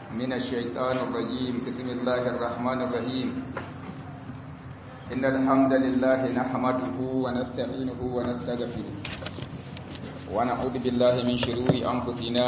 من الشيطان الرجيم بسم الله الرحمن الرحيم إن الحمد لله نحمده ونستعينه ونستغفره ونعوذ بالله من شرور أنفسنا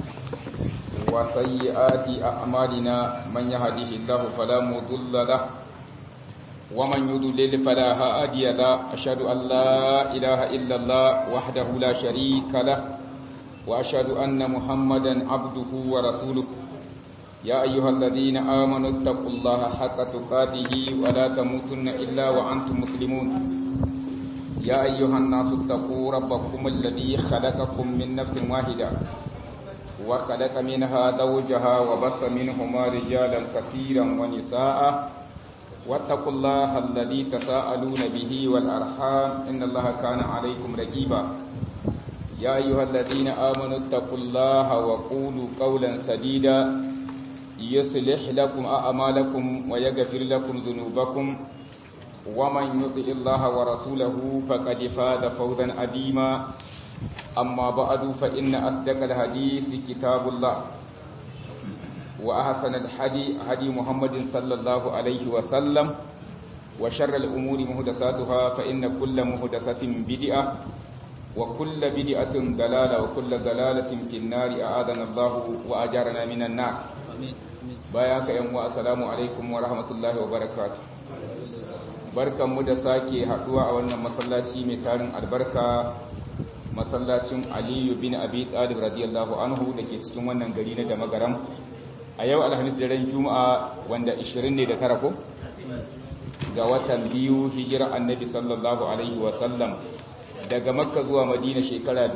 وسيئات أعمالنا من يهده الله فلا مضل له ومن يضلل فلا هادي له أشهد أن لا إله إلا الله وحده لا شريك له وأشهد أن محمدا عبده ورسوله يا أيها الذين آمنوا اتقوا الله حق تقاته ولا تموتن إلا وأنتم مسلمون يا أيها الناس اتقوا ربكم الذي خلقكم من نفس واحدة وخلق منها زوجها وبص منهما رجالا كثيرا ونساء واتقوا الله الذي تساءلون به والأرحام إن الله كان عليكم رقيبا يا أيها الذين آمنوا اتقوا الله وقولوا قولا سديدا يصلح لكم أعمالكم ويغفر لكم ذنوبكم ومن يطع الله ورسوله فقد فاز فوزا عظيما أما بعد فإن أصدق الحديث كتاب الله وأحسن الحدي هدي محمد صلى الله عليه وسلم وشر الأمور مهدساتها فإن كل مهدسة بدعة وكل بدعة ضلالة وكل ضلالة في النار أعاذنا الله وأجارنا من النار باياك يوم السلام عليكم ورحمة الله وبركاته barkanmu da sake haduwa a wannan masallaci mai tarin albarka masallacin aliyu bin abi talib radiyallahu anhu da ke cikin wannan gari na damagaram a yau alhamis da ran juma'a wanda 20 ne da tara ko ga watan biyu hijira annabi sallallahu alaihi wasallam daga makka zuwa madina shekara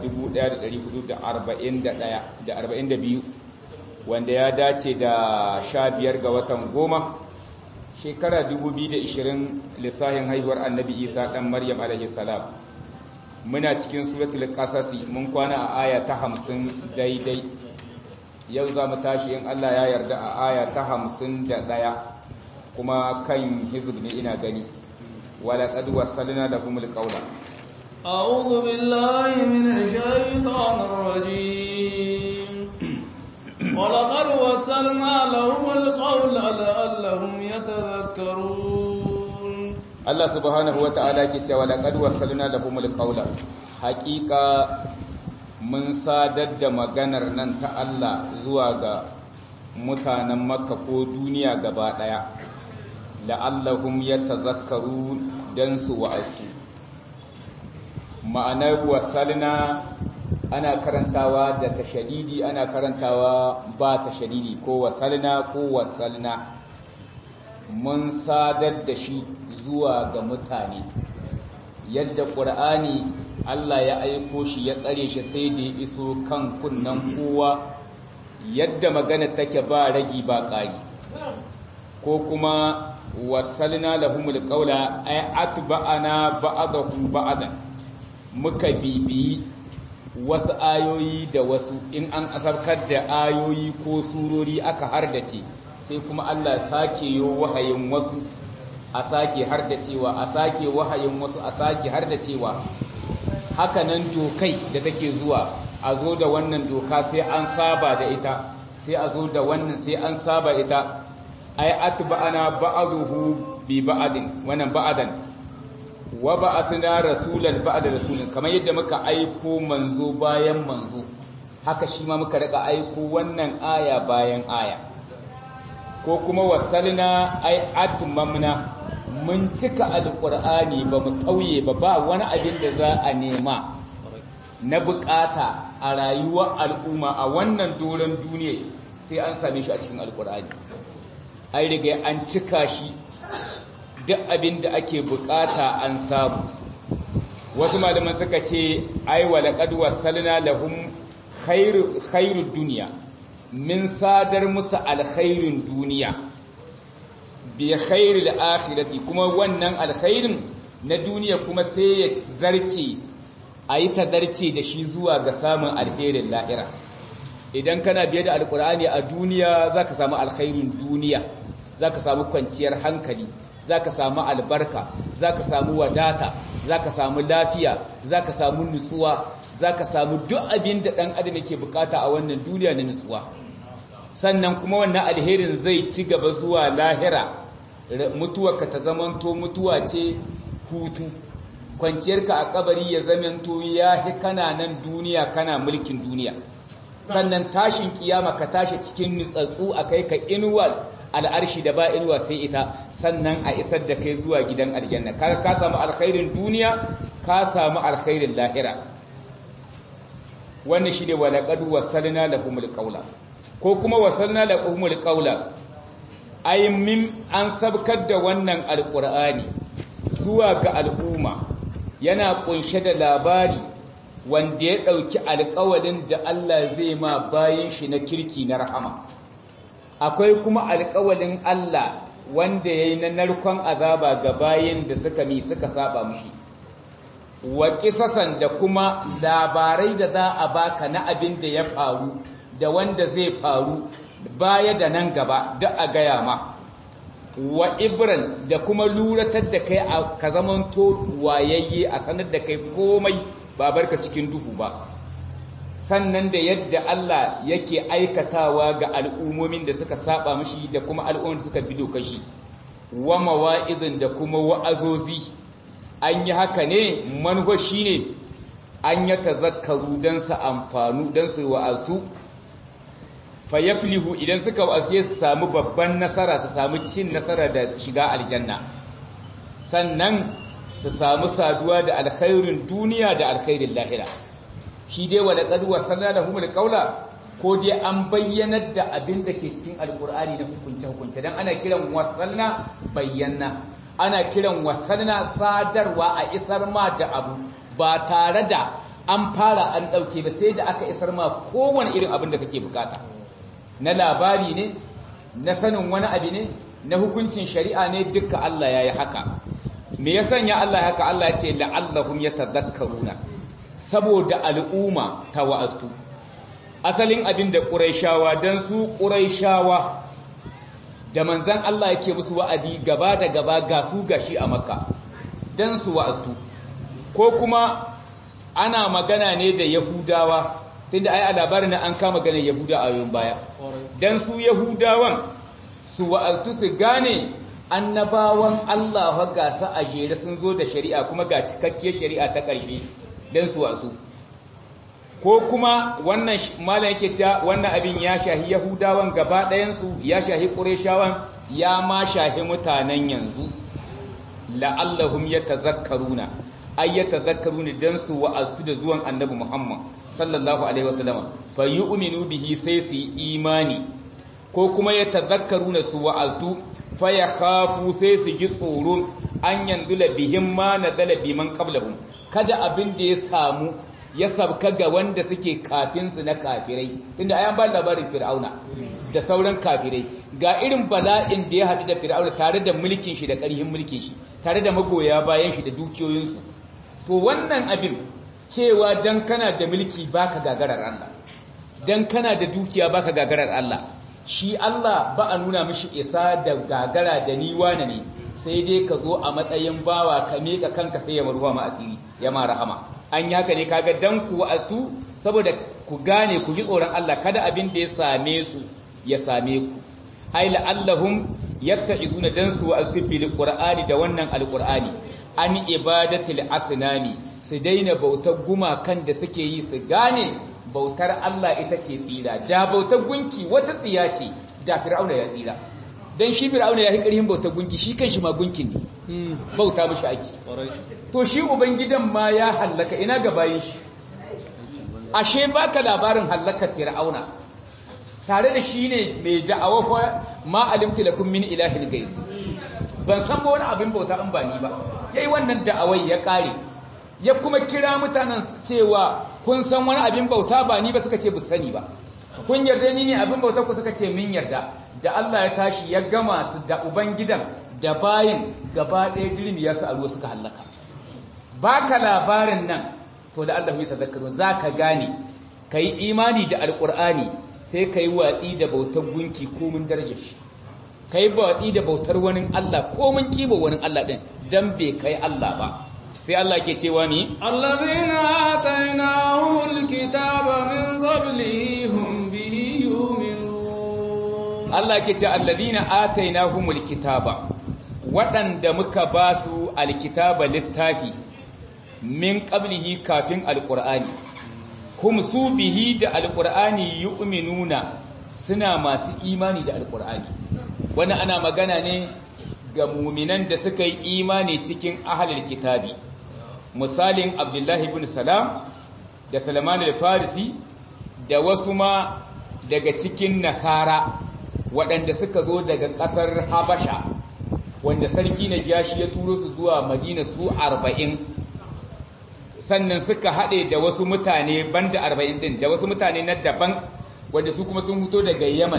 1441 wanda ya dace da 15 ga watan goma shekara 2020 lissahin haihuwar annabi isa dan maryam alaihi salam muna cikin suratul qasasi mun kwana a aya ta 50 daidai yau za mu tashi in Allah ya yarda a aya ta 51 kuma kan hizb ne ina gani ولقد وصلنا لهم القول أعوذ بالله من الشيطان الرجيم ولقد وصلنا لهم القول لعلهم يتذكرون الله سبحانه وتعالى كتاب ولقد وصلنا لهم القول حقيقة mun sadar da maganar nan ta Allah zuwa ga mutanen makka ko duniya gaba ɗaya la'allahum yatazakkaru dan su wa'azu ma'anar wasalna ana karantawa da tashadidi ana karantawa ba tashadidi ko wasalna ko wasalna mun sadar da shi zuwa ga mutane yadda ƙur'ani Allah ya aiko shi ya tsare shi sai da ya iso kan kunnan kowa yadda magana take ba ragi ba ƙari ko kuma wasalna lahumul qawla ay atba'ana ba'dahu ba'dan muka bibiyi wasu ayoyi da wasu in an asarkar da ayoyi ko surori aka hardace sai kuma Allah sake yo wahayin wasu a sake hardacewa a sake wahayin wasu a sake hardacewa haka nan dokai da take zuwa a zo da wannan doka sai an saba da ita sai a zo da wannan sai an saba ita ay atba'ana ba'dahu bi ba'din wannan ba'dan wa ba'athna rasulan ba'da rasulin kamar yadda muka aiko manzo bayan manzo haka shi ma muka rika aiko wannan aya bayan aya ko kuma wasalna ay atmamna mun cika alqur'ani ba mu tauye ba ba wani abin da za a nema na bukata a rayuwar al'umma a wannan doron duniya sai an same shi a cikin alqur'ani an riga an cika shi duk abin da ake bukata an samu wasu malaman suka ce ai wa laqad wasalna lahum khairu khairud dunya min sadar musu alkhairin duniya bi khairil akhirati kuma wannan alkhairin na duniya kuma sai ya zarce ayi tadarce da shi zuwa ga samun alherin lahira idan kana biye da alkur'ani a duniya zaka samu alkhairin duniya zaka samu kwanciyar hankali zaka samu albarka zaka samu wadata zaka samu lafiya zaka samu nutsuwa zaka samu duk abin da dan adam yake bukata a wannan duniya na nutsuwa sannan kuma wannan alherin zai ci gaba zuwa lahira mutuwarka ta zamanto mutuwa ce hutu kwanciyarka a kabari ya zamanto ya hi kana nan duniya kana mulkin duniya sannan tashin kiyama ka tashi cikin nutsatsu a kai ka inuwal al'arshi da ba inuwa sai ita sannan a isar da kai zuwa gidan aljanna kaga ka samu alkhairin duniya ka samu alkhairin lahira wannan shi ne walaƙad wasalna lahumul qawla ko kuma wasalna lahumul qawla ay min an sabkar da wannan alqur'ani zuwa ga al'umma yana kunshe da labari wanda ya dauki alƙawalin da Allah zai ma bayin shi na kirki na rahama akwai kuma alƙawalin Allah wanda yayi na narkon azaba ga bayin da suka mi suka saba mushi wa kisasan da kuma labarai da za a baka na abin da ya faru da wanda zai faru baya da nan gaba da a gaya ma wa ibran da kuma luratar da kai a ka zamanto wayayye a sanar da kai komai ba barka cikin duhu ba sannan da yadda Allah yake aikatawa ga al'ummomin da suka saba mishi da kuma al'ummomin da suka bi dokashi wa mawa'izin da kuma wa'azozi an yi haka ne manufa shi ne an ya tazakkaru don su amfanu don su wa'azu fayaflihu idan suka wa'azu su samu babban nasara su samu cin nasara da shiga aljanna sannan su samu saduwa da alkhairin duniya da alkhairin lahira shi dai wadda ƙaduwa sannan da humul ƙaula ko dai an bayyanar da abin da ke cikin alkur'ani na hukunce-hukunce don ana kiran wasanna bayyana ana kiran wasanna sadarwa a isar ma da abu ba tare da an fara an ɗauke ba sai da aka isar ma kowane irin abin da kake bukata na labari ne na sanin wani abu ne na hukuncin shari'a ne duka Allah ya yi haka me ya sanya Allah ya haka Allah ya ce la'allahum yatadhakkaruna saboda al'umma ta wa'astu asalin abin da ƙuraishawa don su ƙuraishawa da manzan Allah yake musu wa'adi gaba da gaba ga su gashi a makka don su wa'astu ko kuma ana magana ne da yahudawa tunda ai a labarin na an kama ganin yahuda a yayin baya don su yahudawan su wa'astu su gane annabawan Allah ga su a jere sun zo da shari'a kuma ga cikakkiyar shari'a ta ƙarshe don su wa'astu ko kuma wannan malam yake cewa wannan abin ya shahi yahudawan gaba ɗayansu ya shahi ƙureshawan ya ma shahi mutanen yanzu la'allahum yatazakkaruna ay yatazakkaruna dan su wa'aztu da zuwan annabi Muhammad sallallahu alaihi wasallam fa yu'minu bihi sai su imani ko kuma yatazakkaruna su wa'aztu fa yakhafu sai su ji tsoron an yandula bihim ma nadala biman qablahum kada abin da ya samu ya sabka ga wanda suke kafinsu na kafirai tunda ayan ba labarin fir'auna da sauran kafirai ga irin bala'in da ya haɗu da fir'auna tare da mulkin shi da ƙarhin mulkin shi tare da magoya bayan shi da dukiyoyinsu to wannan abin cewa dan kana da mulki baka gagarar Allah dan kana da dukiya baka gagarar Allah shi Allah ba a nuna mishi isa da gagara da ni wane ne sai dai ka zo a matsayin bawa ka meka kanka sai ya maruwa ma asiri ya ma rahama an yi haka ne kaga dan ku wa'azu saboda ku gane ku ji tsoron Allah kada abin da ya same su ya same ku ai la'allahum yatta'izuna dan su wa'azu bil qur'ani da wannan alqur'ani an ibadatil asnami su daina bautar gumakan da suke yi su gane bautar Allah ita ce tsira da bautar gunki wata tsiya ce da fir'auna ya tsira dan shi fir'auna ya yi ƙarfin bautar gunki shi kanshi ma gunkin ne bauta mishi aiki to shi ubangidan ma ya hallaka ina ga bayin shi ashe baka labarin hallakar fir'auna tare da shi ne mai da'awa fa ma alimtu lakum min ilahin ghayr ban san ba wani abin bauta in ba ni ba yayi wannan da'awai ya kare ya kuma kira mutanen cewa kun san wani abin bauta ba ni ba suka ce bu sani ba kun yarda ni ne abin bauta ku suka ce min yarda da Allah ya tashi ya gama su da ubangidan da bayin gaba ɗaya dirmi ya su a ruwa suka hallaka baka labarin nan to da Allah ya tazakkaru zaka gane kai imani da alqur'ani sai kai watsi da bautar gunki ko mun darajar shi kai watsi da bautar wani Allah ko mun kiba wani Allah din dan bai kai Allah ba sai Allah ke cewa mi allazina atainahumul kitaba min qablihi hum bihi yu'minun Allah ke ce alladhina atainahumul kitaba waɗanda muka ba su alkitaba littafi min qablihi kafin alqur'ani hum su bihi da alqur'ani yu'minuna suna masu imani da alqur'ani wannan ana magana ne ga muminan da suka yi imani cikin ahlul kitabi misalin abdullahi ibn salam da salman al-farisi da wasu ma daga cikin nasara waɗanda suka zo daga ƙasar habasha wanda sarki na jashi ya turo su zuwa madina su arba'in sannan suka haɗe da wasu mutane banda arba'in ɗin da wasu mutane na daban wanda su kuma sun fito daga yaman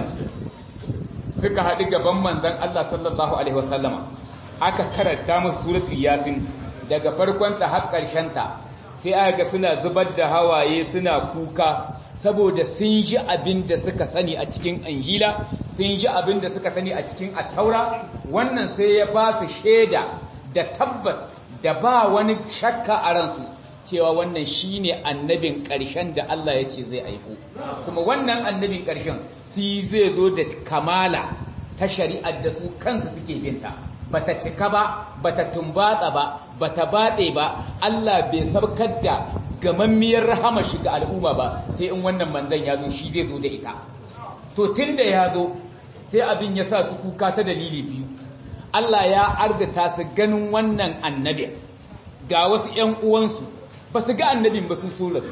suka haɗu gaban manzan Allah sallallahu alaihi wasallama aka karanta musu suratul yasin daga farkonta har ta sai aka ga suna zubar da hawaye suna kuka saboda sun ji abin da suka sani a cikin anjila sun ji abin da suka sani a cikin attaura wannan sai ya ba su shaida da tabbas da ba wani shakka a ransu cewa wannan shine annabin ƙarshen da Allah ya ce zai aiko kuma wannan annabin ƙarshen si zai zo da kamala ta shari'ar da su kansu suke binta bata cika ba bata tumbatsa ba bata baɗe ba Allah bai sabkar da gamammiyar rahama shi ga al'umma ba sai in wannan manzon ya zo shi zai zo da ita to tunda ya zo sai abin ya sa su kuka ta dalili biyu Allah ya argata su ganin wannan annabi ga wasu ƴan uwansu ba su ga annabin ba sun so su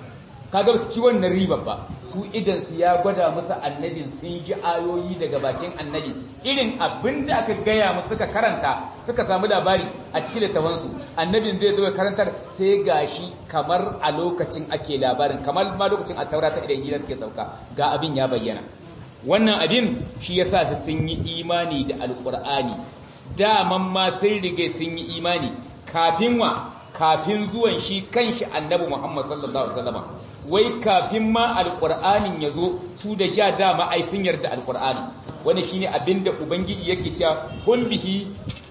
kaga su ci wannan riba ba su idan su ya gwada musu annabin sun ji ayoyi daga bakin annabi irin abin da aka gaya musu suka karanta suka samu labari a cikin littafansu annabin zai zo karantar sai gashi kamar a lokacin ake labarin kamar ma lokacin a taurata idan gida suke sauka ga abin ya bayyana wannan abin shi yasa su sun yi imani da alkur'ani daman ma sun rige sun yi imani kafin wa kafin zuwan shi kanshi annabi Muhammad sallallahu alaihi wasallam wai kafin ma alqur'anin yazo su da ja dama ai sun yarda alqur'ani wannan shine abinda ubangiji yake cewa kun bihi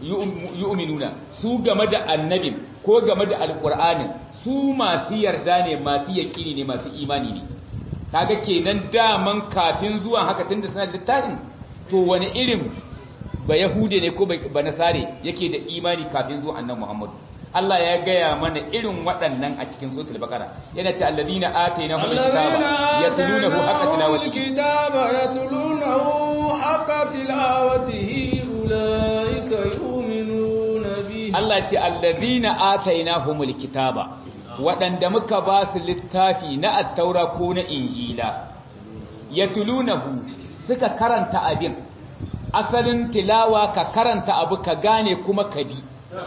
yu'minuna su game da annabin ko game da alqur'anin su masu yarda ne masu yaqini ne masu imani ne kaga kenan daman kafin zuwan haka tunda suna da littafin to wani irin ba yahude ne ko ba nasare yake da imani kafin zuwan annabi Muhammad Allah ya gaya mana irin waɗannan a cikin suratul baqara yana ce alladhina atainahumul kitaba yatlunahu haqqa tilawatihi kitaba yatlunahu haqqa tilawatihi ulaika yu'minuna bihi Allah ce alladhina atainahumul kitaba waɗanda muka ba su littafi na attaura ko na injila yatlunahu suka karanta abin asalin tilawa ka karanta abu ka gane kuma ka bi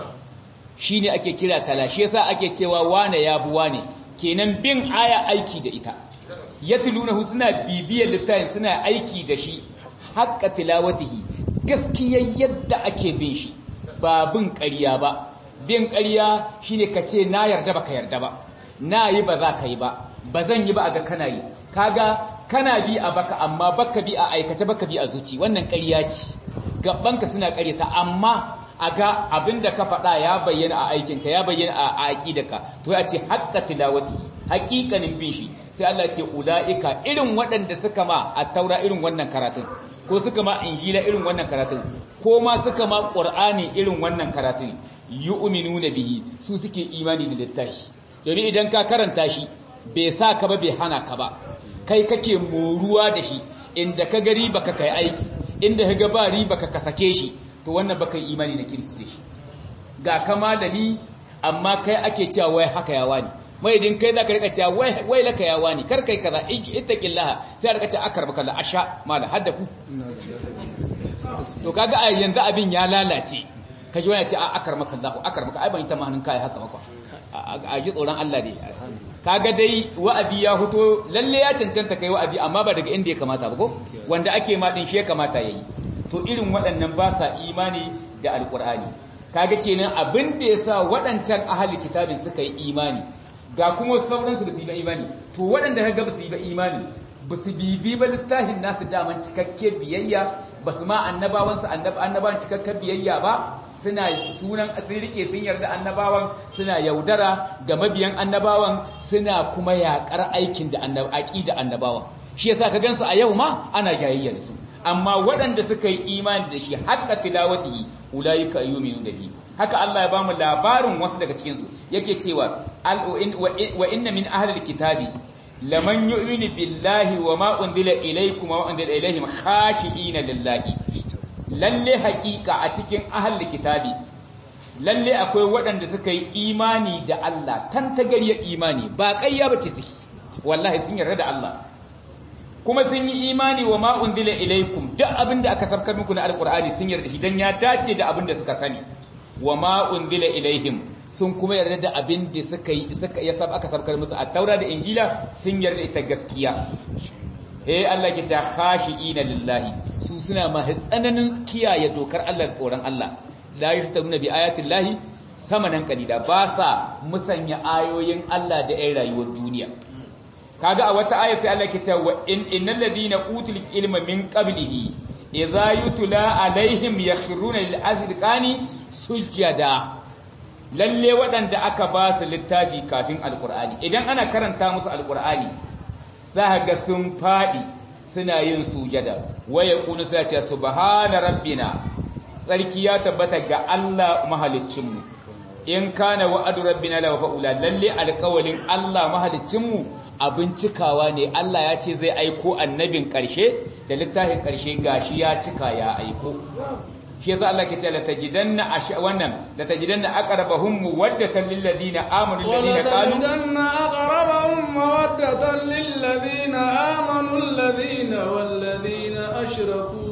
shi ne ake kira tala shi yasa ake cewa wane ya bu wane kenan bin aya aiki da ita ya tulunahu suna bibiyar littafin suna aiki da shi haƙƙa tilawatihi gaskiyar yadda ake bin shi ba bin ƙarya ba bin ƙarya shine ka ce na yarda ba ka yarda ba na yi ba za ka yi ba ba zan yi ba a ga kana yi kaga kana bi a baka amma baka bi a aikace baka bi a zuci wannan ƙarya ce gabanka suna ƙaryata amma a ga abinda ka faɗa ya bayyana a aikinka ya bayyana a aƙidaka to ya ce haƙƙa tilawati haƙiƙanin bin shi sai Allah ce ula'ika irin waɗanda suka ma a taura irin wannan karatun ko suka ma injila irin wannan karatun ko ma suka ma ƙur'ani irin wannan karatun yu'minuna bihi su suke imani da littafi domin idan ka karanta shi bai sa ka ba bai hana ka ba kai kake moruwa da shi inda ka gari baka kai aiki inda ka ga ba riba ka sake shi to wannan baka yi imani na kirki da shi ga kama da ni amma kai ake cewa wai haka ya wani mai din kai zaka rika cewa wai wai laka ya wani kar kai kaza ittaqillaha sai rika cewa akar baka la asha mala hadda ku to kaga a yanzu abin ya lalace kaji wani ce a akar maka Allah akar maka ai ban ta mahanin kai haka maka a ji tsoron Allah dai kaga dai wa'azi ya fito lalle ya cancanta kai wa'azi amma ba daga inda ya kamata ba ko wanda ake ma din shi ya kamata yayi to irin waɗannan ba sa imani da alƙur'ani kaga kenan abin da ya sa waɗancan ahali kitabin suka yi imani ga kuma sauransu da su yi ba imani to waɗanda ka ga ba su yi ba imani ba su bibi ba littafin nasu daman cikakke biyayya ba su ma annabawansu annabawan cikakken biyayya ba suna sunan sun rike sun yarda annabawan suna yaudara ga mabiyan annabawan suna kuma yaƙar aikin da aqida annabawan shi yasa ka gansu a yau ma ana jayayya da su amma waɗanda suka yi imani da shi haqqa tilawatihi ulaika yu'minuna bihi haka Allah ya bamu labarin wasu daga cikin su yake cewa wa inna min ahli kitabi laman yu'minu billahi wa ma unzila ilaykum wa unzila ilayhim khashi'ina lillahi lalle haƙiƙa a cikin ahli kitabi lalle akwai waɗanda suka yi imani da Allah tantagariyar imani ba ƙarya bace suke wallahi sun yarda da Allah kuma sun yi imani wa ma unzila ilaykum duk abinda aka sabkar muku na alqur'ani sun yarda shi dan ya dace da abinda suka sani wa ma unzila ilaihim sun kuma yarda da abin da suka yi suka ya sab aka sabkar musu a taura da injila sun yarda ita gaskiya eh Allah ke ta khashiina lillahi su suna ma tsananin kiyaye dokar Allah tsoron Allah la yashtaruna bi ayati llahi samanan qalila ba sa musanya ayoyin Allah da ai rayuwar duniya kaga a wata aya sai Allah ke ta wa innal ladina utul ilma min qablihi idza yutla alaihim yakhruna lil azqani sujada lalle waɗanda aka ba su littafi kafin alqur'ani idan ana karanta musu alqur'ani za ga sun fadi suna yin sujada waya kunu sai ce subhana rabbina tsarki ya tabbata ga Allah mahaliccinmu in kana wa'adu rabbina la fa'ula lalle alƙawalin Allah mahaliccinmu abin cikawa ne Allah ya ce zai aiko annabin ƙarshe da littafin ƙarshe gashi ya cika ya aiko shi yasa Allah ke ce la tajidanna wannan la tajidanna aqrabahum mawaddatan lil ladina amanu alladhina qalu la tajidanna aqrabahum mawaddatan lil ladina amanu alladhina wal ladina ashraku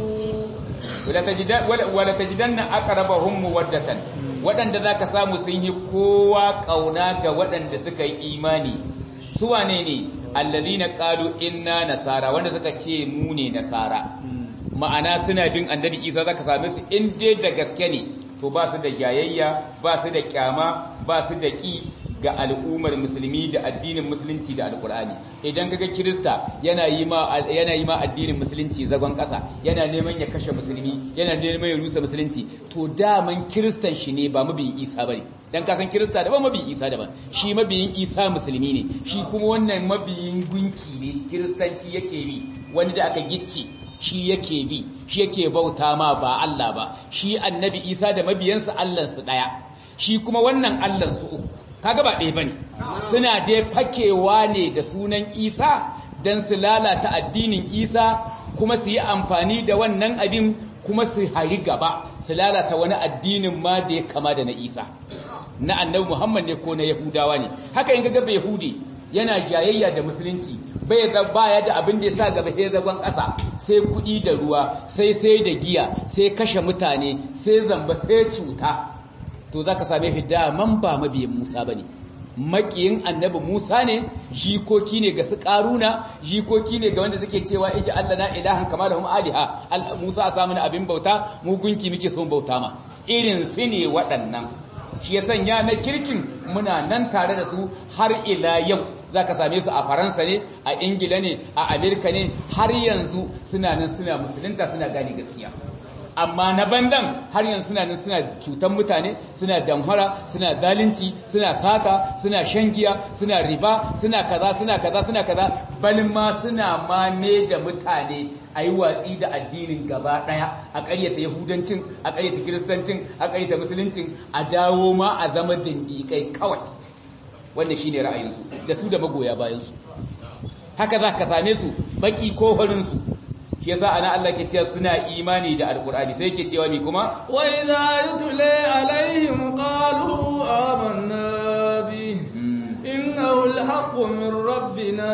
wala tajidanna wala tajidanna aqrabahum mawaddatan wadanda zaka samu sun yi kowa kauna ga wadanda suka yi imani su wane ne alladhina qalu inna nasara wanda suka ce mu ne nasara ma'ana suna bin annabi isa zaka same su in dai da gaske ne to ba su da jayayya ba su da kyama ba su da ƙi ga al'ummar musulmi da addinin musulunci da alkur'ani idan kaga kirista yana yi ma yana yi ma addinin musulunci zagon ƙasa yana neman ya kashe musulmi yana neman ya rusa musulunci to daman kiristan shi ne ba mabiyin isa bane dan kasan kirista daban mabiyin isa daban shi mabiyin isa musulmi ne shi kuma wannan mabiyin gunki ne kiristanci yake bi wani da aka gicce shi yake bi shi yake bauta ma ba Allah ba shi annabi Isa da mabiyansa Allahnsu daya shi kuma wannan Allahnsu uku kaga ba ɗaya bane suna dai fakewa ne da sunan Isa dan su lalata addinin Isa kuma su yi amfani da wannan abin kuma su hari gaba su lalata wani addinin ma da ya kama da na Isa na annabi Muhammad ne ko na Yahudawa ne haka in ga bai Yahudi yana jayayya da musulunci bai baya da abin da ya sa gaba sai zagon ƙasa sai kuɗi da ruwa sai sai da giya sai kashe mutane sai zamba sai cuta to za ka same shi daman ba mabiyin musa ba ne maƙiyin annabi musa ne jikoki ne ga su ƙaruna jikoki ne ga wanda suke cewa iji allah na ilahan kama da aliha musa a samun abin bauta mu gunki muke son bauta ma irin su ne waɗannan shi ya sanya na kirkin muna nan tare da su har ila yau za ka same su a faransa ne a ingila ne a amerika ne har yanzu suna nan suna musulunta suna gane gaskiya amma na bandan har yanzu suna nan suna cutan mutane suna damhara suna zalunci suna sata suna shangiya suna riba suna kaza suna kaza suna kaza balin ma suna mame da mutane a yi watsi da addinin gaba ɗaya a ƙaryata yahudancin a ƙaryata kiristancin a ƙaryata musuluncin a dawo ma a zama dindikai kawai wannan shine ra'ayinsu da su da magoya bayansu haka za ka same su baki ko farinsu shi yasa ana Allah ke cewa suna imani da alkur'ani sai ke cewa mi kuma wa idza yutla alaihim qalu amanna bi innahu alhaqqu min rabbina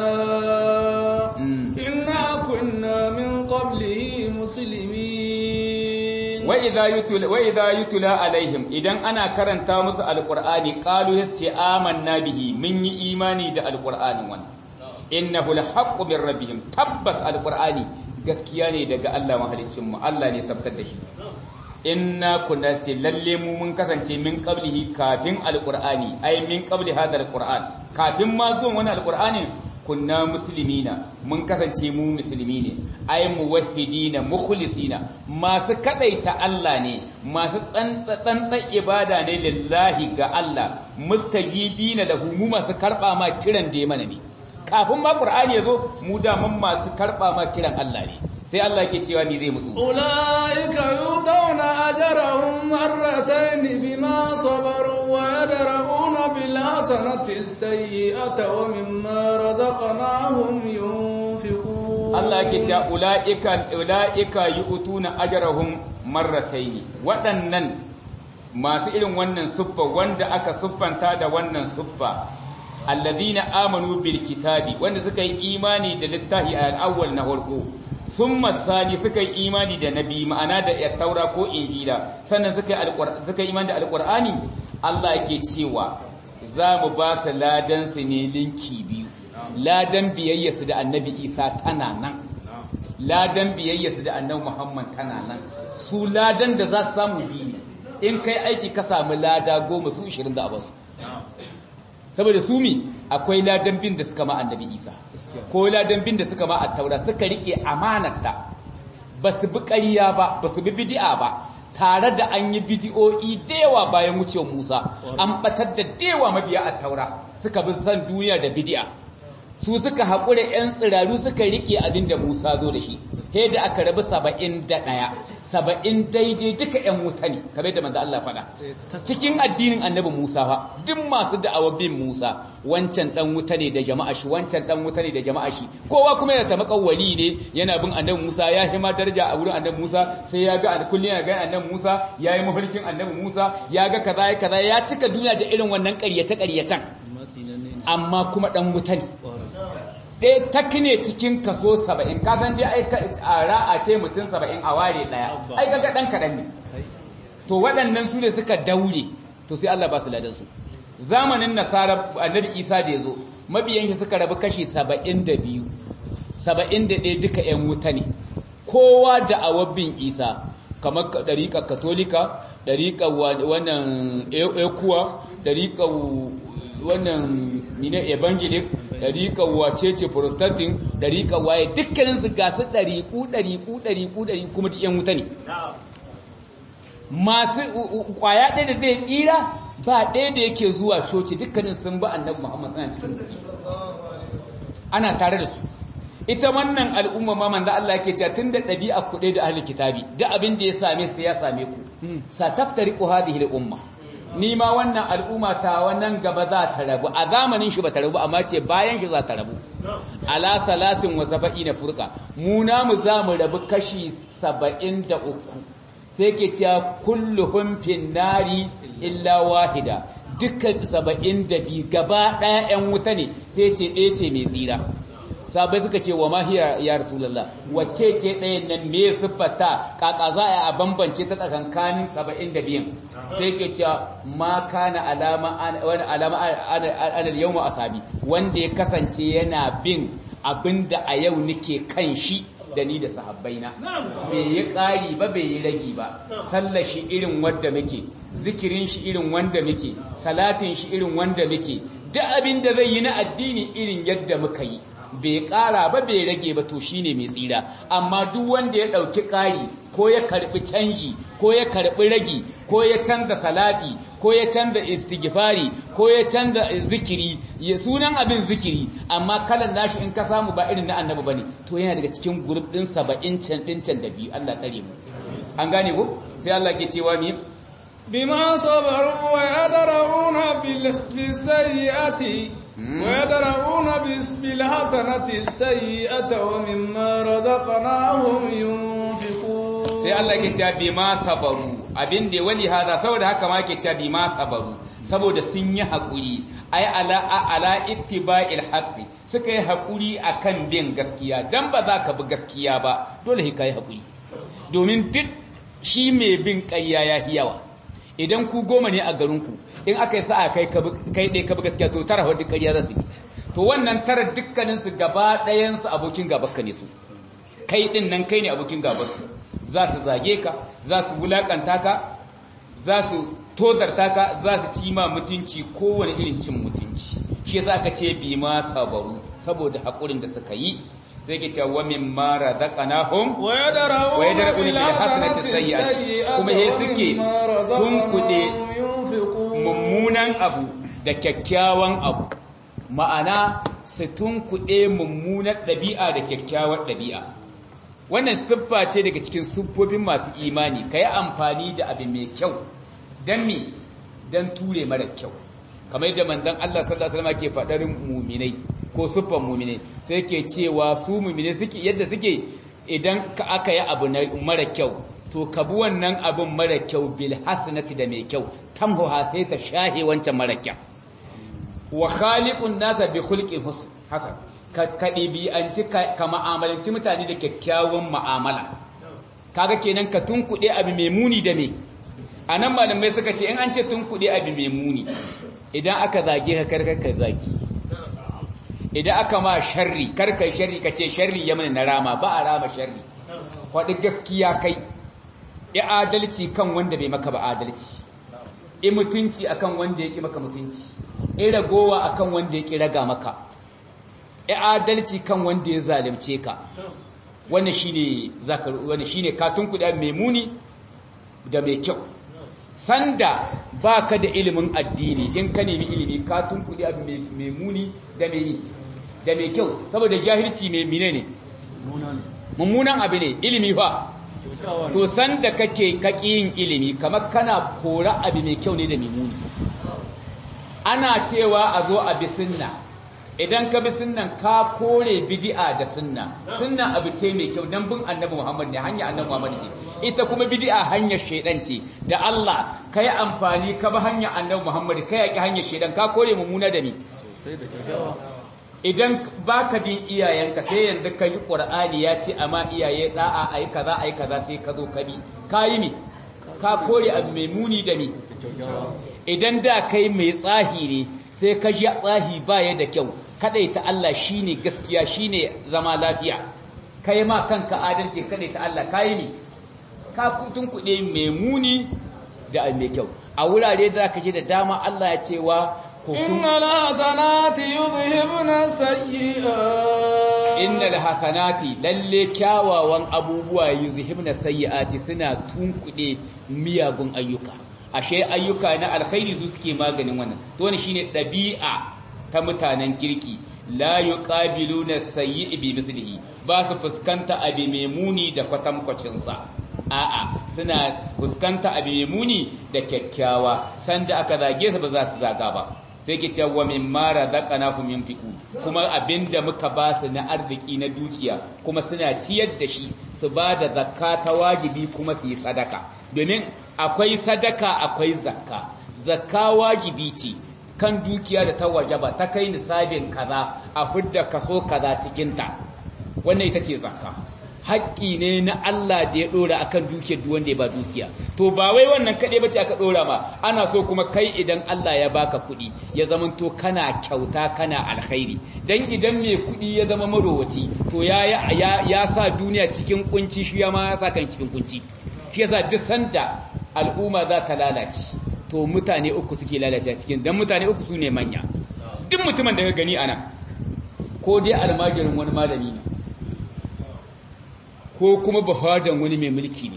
inna kunna min qablihi muslimin wa idza yutla wa idza yutla alaihim idan ana karanta musu alkur'ani qalu yace amanna bihi mun yi imani da alkur'anin wannan innahu alhaqqu min rabbihim tabbas alkur'ani gaskiya ne daga Allah mahaliccinmu Allah ne sabkar da shi inna kunna ce lalle mu mun kasance min qablihi kafin alqur'ani ai min qabli hada alqur'an kafin ma zuwan wani alqur'ani kunna muslimina mun kasance mu musulmi ne ai muwahhidina mukhlisina masu kadaita Allah ne masu tsantsan ibada ne lillahi ga Allah mustajibina lahu mu masu karba ma kiran da mana ne kafin ma Qur'ani yazo mu da mun masu karba ma kiran Allah ne sai Allah yake cewa ni zai musu أولئك يؤتون أجرهم مرتين بما صبروا ويدرؤون بالحسنة السيئة ومما رزقناهم ينفقون Allah yake cewa ulaika ulaika yu'tuna ajrahum marratayn waɗannan masu irin wannan suffa wanda aka siffanta da wannan suffa alladhina amanu bil kitabi wanda suka yi imani da littafi al-awwal na farko summa sani suka yi imani da nabi ma'ana da taura ko injila sannan suka yi suka yi imani da alqur'ani Allah yake cewa za mu ba su ladan su ne linki biyu ladan biyayyarsu da annabi Isa tana nan ladan biyayyarsu da annabi Muhammad tana nan su ladan da za su samu biyu in kai aiki ka samu lada goma su 20 da abasu saboda su mi akwai ladan bin da suka ma annabi isa ko ladan bin da suka ma attaura suka rike amanarta ba su bi ƙarya ba ba su bi bidi'a ba tare da an yi bidi'o'i da yawa bayan wucewar musa an batar da dewa mabiya attaura suka bi san duniya da bidi'a su suka haƙura 'yan tsiraru suka rike abin da Musa zo da shi sai da aka rabu saba'in da ɗaya saba'in daidai duka 'yan wuta ne kamar da manzo Allah faɗa cikin addinin annabi Musa fa duk masu da'awar bin Musa wancan ɗan wuta ne da jama'a shi wancan ɗan wuta ne da jama'a shi kowa kuma yana tamakan wali ne yana bin annabi Musa ya hima daraja a wurin annabi Musa sai ya ga kullum ya ga annabi Musa ya yi mafarkin annabi Musa ya ga kaza ya kaza ya cika duniya da irin wannan ƙaryace ƙaryacen amma kuma ɗan wuta ne ɗaya tak ne cikin kaso saba'in kasan dai a ra'a ce mutum saba'in a ware ɗaya ai kaga ɗan kaɗan ne to waɗannan su ne suka daure to sai Allah ba su ladansu zamanin nasara annabi isa da ya zo mabiyan shi suka rabu kashi saba'in da biyu saba'in da ɗaya duka ‘yan wuta ne kowa da awabin isa kamar ɗariƙar katolika ɗariƙar wannan ekuwa ɗariƙar wannan mine evangelic ɗariƙar wacece protestantin ɗariƙar waye dukkaninsu ga su ɗariƙu ɗariƙu ɗariƙu ɗariƙu kuma duk ‘yan wuta ne masu ƙwaya ɗaya da zai tsira ba ɗaya da yake zuwa coci dukkanin sun ba annabi muhammad suna cikin ana tare da su ita wannan al'umma ma manzo Allah yake cewa tunda ɗabi'a ku da ahli kitabi duk abin da ya same su ya same ku sataftariqu hadhihi al-umma ni ma wannan al'umma ta wannan gaba za ta rabu a zamanin shi ba ta rabu amma ce bayan shi za ta rabu ala salasin wa saba'ina furqa mu namu za mu rabu kashi 73 sai ke cewa kulluhum fin nari illa wahida dukkan 72 gaba daya yan wuta ne sai ce ɗaya ce mai tsira sabai suka ce wa mahiya ya rasulullah wacce ce ɗayan nan me siffata kaka za a bambance ta tsakankanin 72 sai ke cewa ma kana alama wani alama ana yawma asabi wanda ya kasance yana bin abinda a yau nake kan shi da ni da sahabbaina bai yi ƙari ba bai yi ragi ba sallar shi irin wanda muke zikirin shi irin wanda muke salatin shi irin wanda muke duk abin da zai yi na addini irin yadda muka yi bai ƙara ba bai rage ba to shine mai tsira amma duk wanda ya ɗauki ƙari ko ya karɓi canji ko ya karɓi ragi ko ya canza salati ko ya canza istighfari ko ya canza zikiri ya sunan abin zikiri amma kalan nashi in ka samu ba irin na annabi bane to yana daga cikin group din 70 can din can da biyu Allah tsare mu an gane ko sai Allah ke cewa mi بما صبروا ويدرؤون بالسيئة ويدرؤون بالحسنة السيئة ومما رزقناهم ينفقون sai Allah ke cewa bima sabaru abin da wali hada saboda haka ma ke cewa bima sabaru saboda sun yi hakuri ai ala ala ittiba'il haqqi suka yi hakuri akan bin gaskiya dan ba za ka bi gaskiya ba dole ka yi hakuri domin duk shi mai bin ƙarya ya yawa idan ku goma ne a garinku in aka yi sa'a kai kai ɗaya ka bi gaskiya to tara wadda ƙarya za su yi to wannan tara dukkaninsu gaba ɗayansu abokin gabanka ne su kai ɗin nan kai ne abokin gabansu za su zage ka za su wulaƙanta ka za su tozarta ka za su ci ma mutunci kowane irin cin mutunci shi yasa aka ce bi ma sabaru saboda haƙurin da suka yi sai ke cewa wa min ma razaqnahum wa yadra'una bil hasanati sayyi'ati kuma he suke tunkuɗe mummunan abu da kyakkyawan abu ma'ana su tunkuɗe mummunar ɗabi'a da kyakkyawar ɗabi'a wannan siffa ce daga cikin siffofin masu imani ka yi amfani da abu mai kyau don me don ture mara kyau kamar yadda manzon Allah sallallahu alaihi wasallam ke faɗar muminai ko siffan muminai sai ke cewa su muminai suke yadda suke idan ka aka yi abu mara kyau to ka bi wannan abin mara kyau bil hasanati da mai kyau tamhuha sai ta shahe wancan mara kyau wa khaliqun nasa bi khulqin hasan ka ɗibi'anci ka ma'amalanci mutane da kyakkyawan ma'amala kaga kenan ka tunkuɗe abu mai muni da me a nan malamai suka ce in an ce tunkuɗe abu mai muni idan aka zage ka karkar zagi idan aka ma sharri karkar sharri ka ce sharri ya mana na rama ba a rama sharri faɗi gaskiya kai i adalci kan wanda bai maka ba adalci i mutunci akan wanda ya ƙi maka mutunci i ragowa akan wanda ya ƙi raga maka adalci kan wanda ya zalimce ka wannan shine zakar wannan shine katun kuɗa mai muni da mai kyau sanda baka da ilimin addini in ka nemi ilimi katun kuɗa mai muni da mai da mai kyau saboda jahilci mai mine ne mummunan abu ne ilimi fa to sanda kake kaki yin ilimi kamar kana kora abu mai kyau ne da mai muni ana cewa a zo a bi sunna idan ka bi sunnan ka kore bid'a da sunna sunna abu ce mai kyau dan bin annabi Muhammad ne hanya annabi Muhammad ce ita kuma bid'a hanyar shedan ce da Allah kai amfani ka bi hanya annabi Muhammad kai yaki hanyar shedan ka kore mummuna da ni sosai da kyakkyawa idan baka bin iyayenka sai yanzu ka ji Qur'ani ya ce amma iyaye da'a ayi kaza ayi kaza sai ka zo ka bi kai ne ka kore abu mai muni da ni idan da kai mai tsahi ne sai ka ji tsahi baya da kyau ta Allah shine gaskiya shine zama lafiya kai ma kanka adalci ta Allah kai ne ka kutun kuɗe mai muni da mai kyau a wurare da zaka ji da dama Allah ya ce wa innal hasanati yudhibna sayyi'at innal hasanati lalle kyawawan abubuwa yuzhibna sayyi'ati suna tunkuɗe miyagun ayyuka ashe ayyuka na alkhairi su suke maganin wannan to wannan shine dabi'a ta mutanen kirki la yuqabiluna sayyi'i bi mislihi ba su fuskanta abi mai muni da kwatankwacin sa a'a suna fuskanta abi mai muni da kyakkyawa sanda aka zage su ba za su zaga ba sai ke cewa wa mimma razaqnahum yunfiqu kuma abinda muka ba su na arziki na dukiya kuma suna ciyar da shi su ba da zakka ta wajibi kuma su yi sadaka domin akwai sadaka akwai zakka zakka wajibi ce kan dukiya da ta wajaba ta kai nisabin kaza a hudda kaso kaza cikinta wannan ita ce zakka haƙƙi ne na Allah da ya ɗora akan dukiyar duk wanda ya ba dukiya to ba wai wannan kaɗai bace aka ɗora ma ana so kuma kai idan Allah ya baka kuɗi ya zamanto kana kyauta kana alkhairi dan idan mai kuɗi ya zama marowaci to ya ya sa duniya cikin kunci shi ma ya sa kan cikin kunci shi yasa duk sanda al'umma za ta lalace to mutane uku suke lalace cikin dan mutane uku su ne manya duk mutumin da ka gani ana ko dai almajirin wani malami ne ko kuma bafadan wani mai mulki ne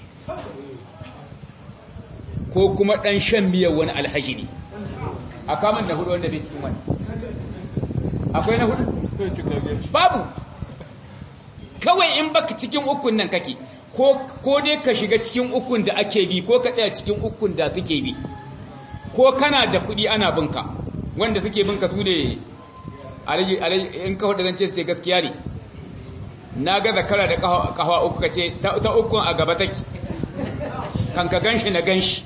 ko kuma dan shan miyar wani alhaji ne a kamun na hudu wanda bai cikin wani akwai na hudu babu kawai in baka cikin ukun nan kake ko dai ka shiga cikin ukun da ake bi ko ka tsaya cikin ukun da suke bi ko kana da kuɗi ana binka wanda suke binka su ne in ka hudu zance su ce gaskiya ne na ga zakara da kawa uku ka ce ta ukun a gaba take kan ka ganshi na ganshi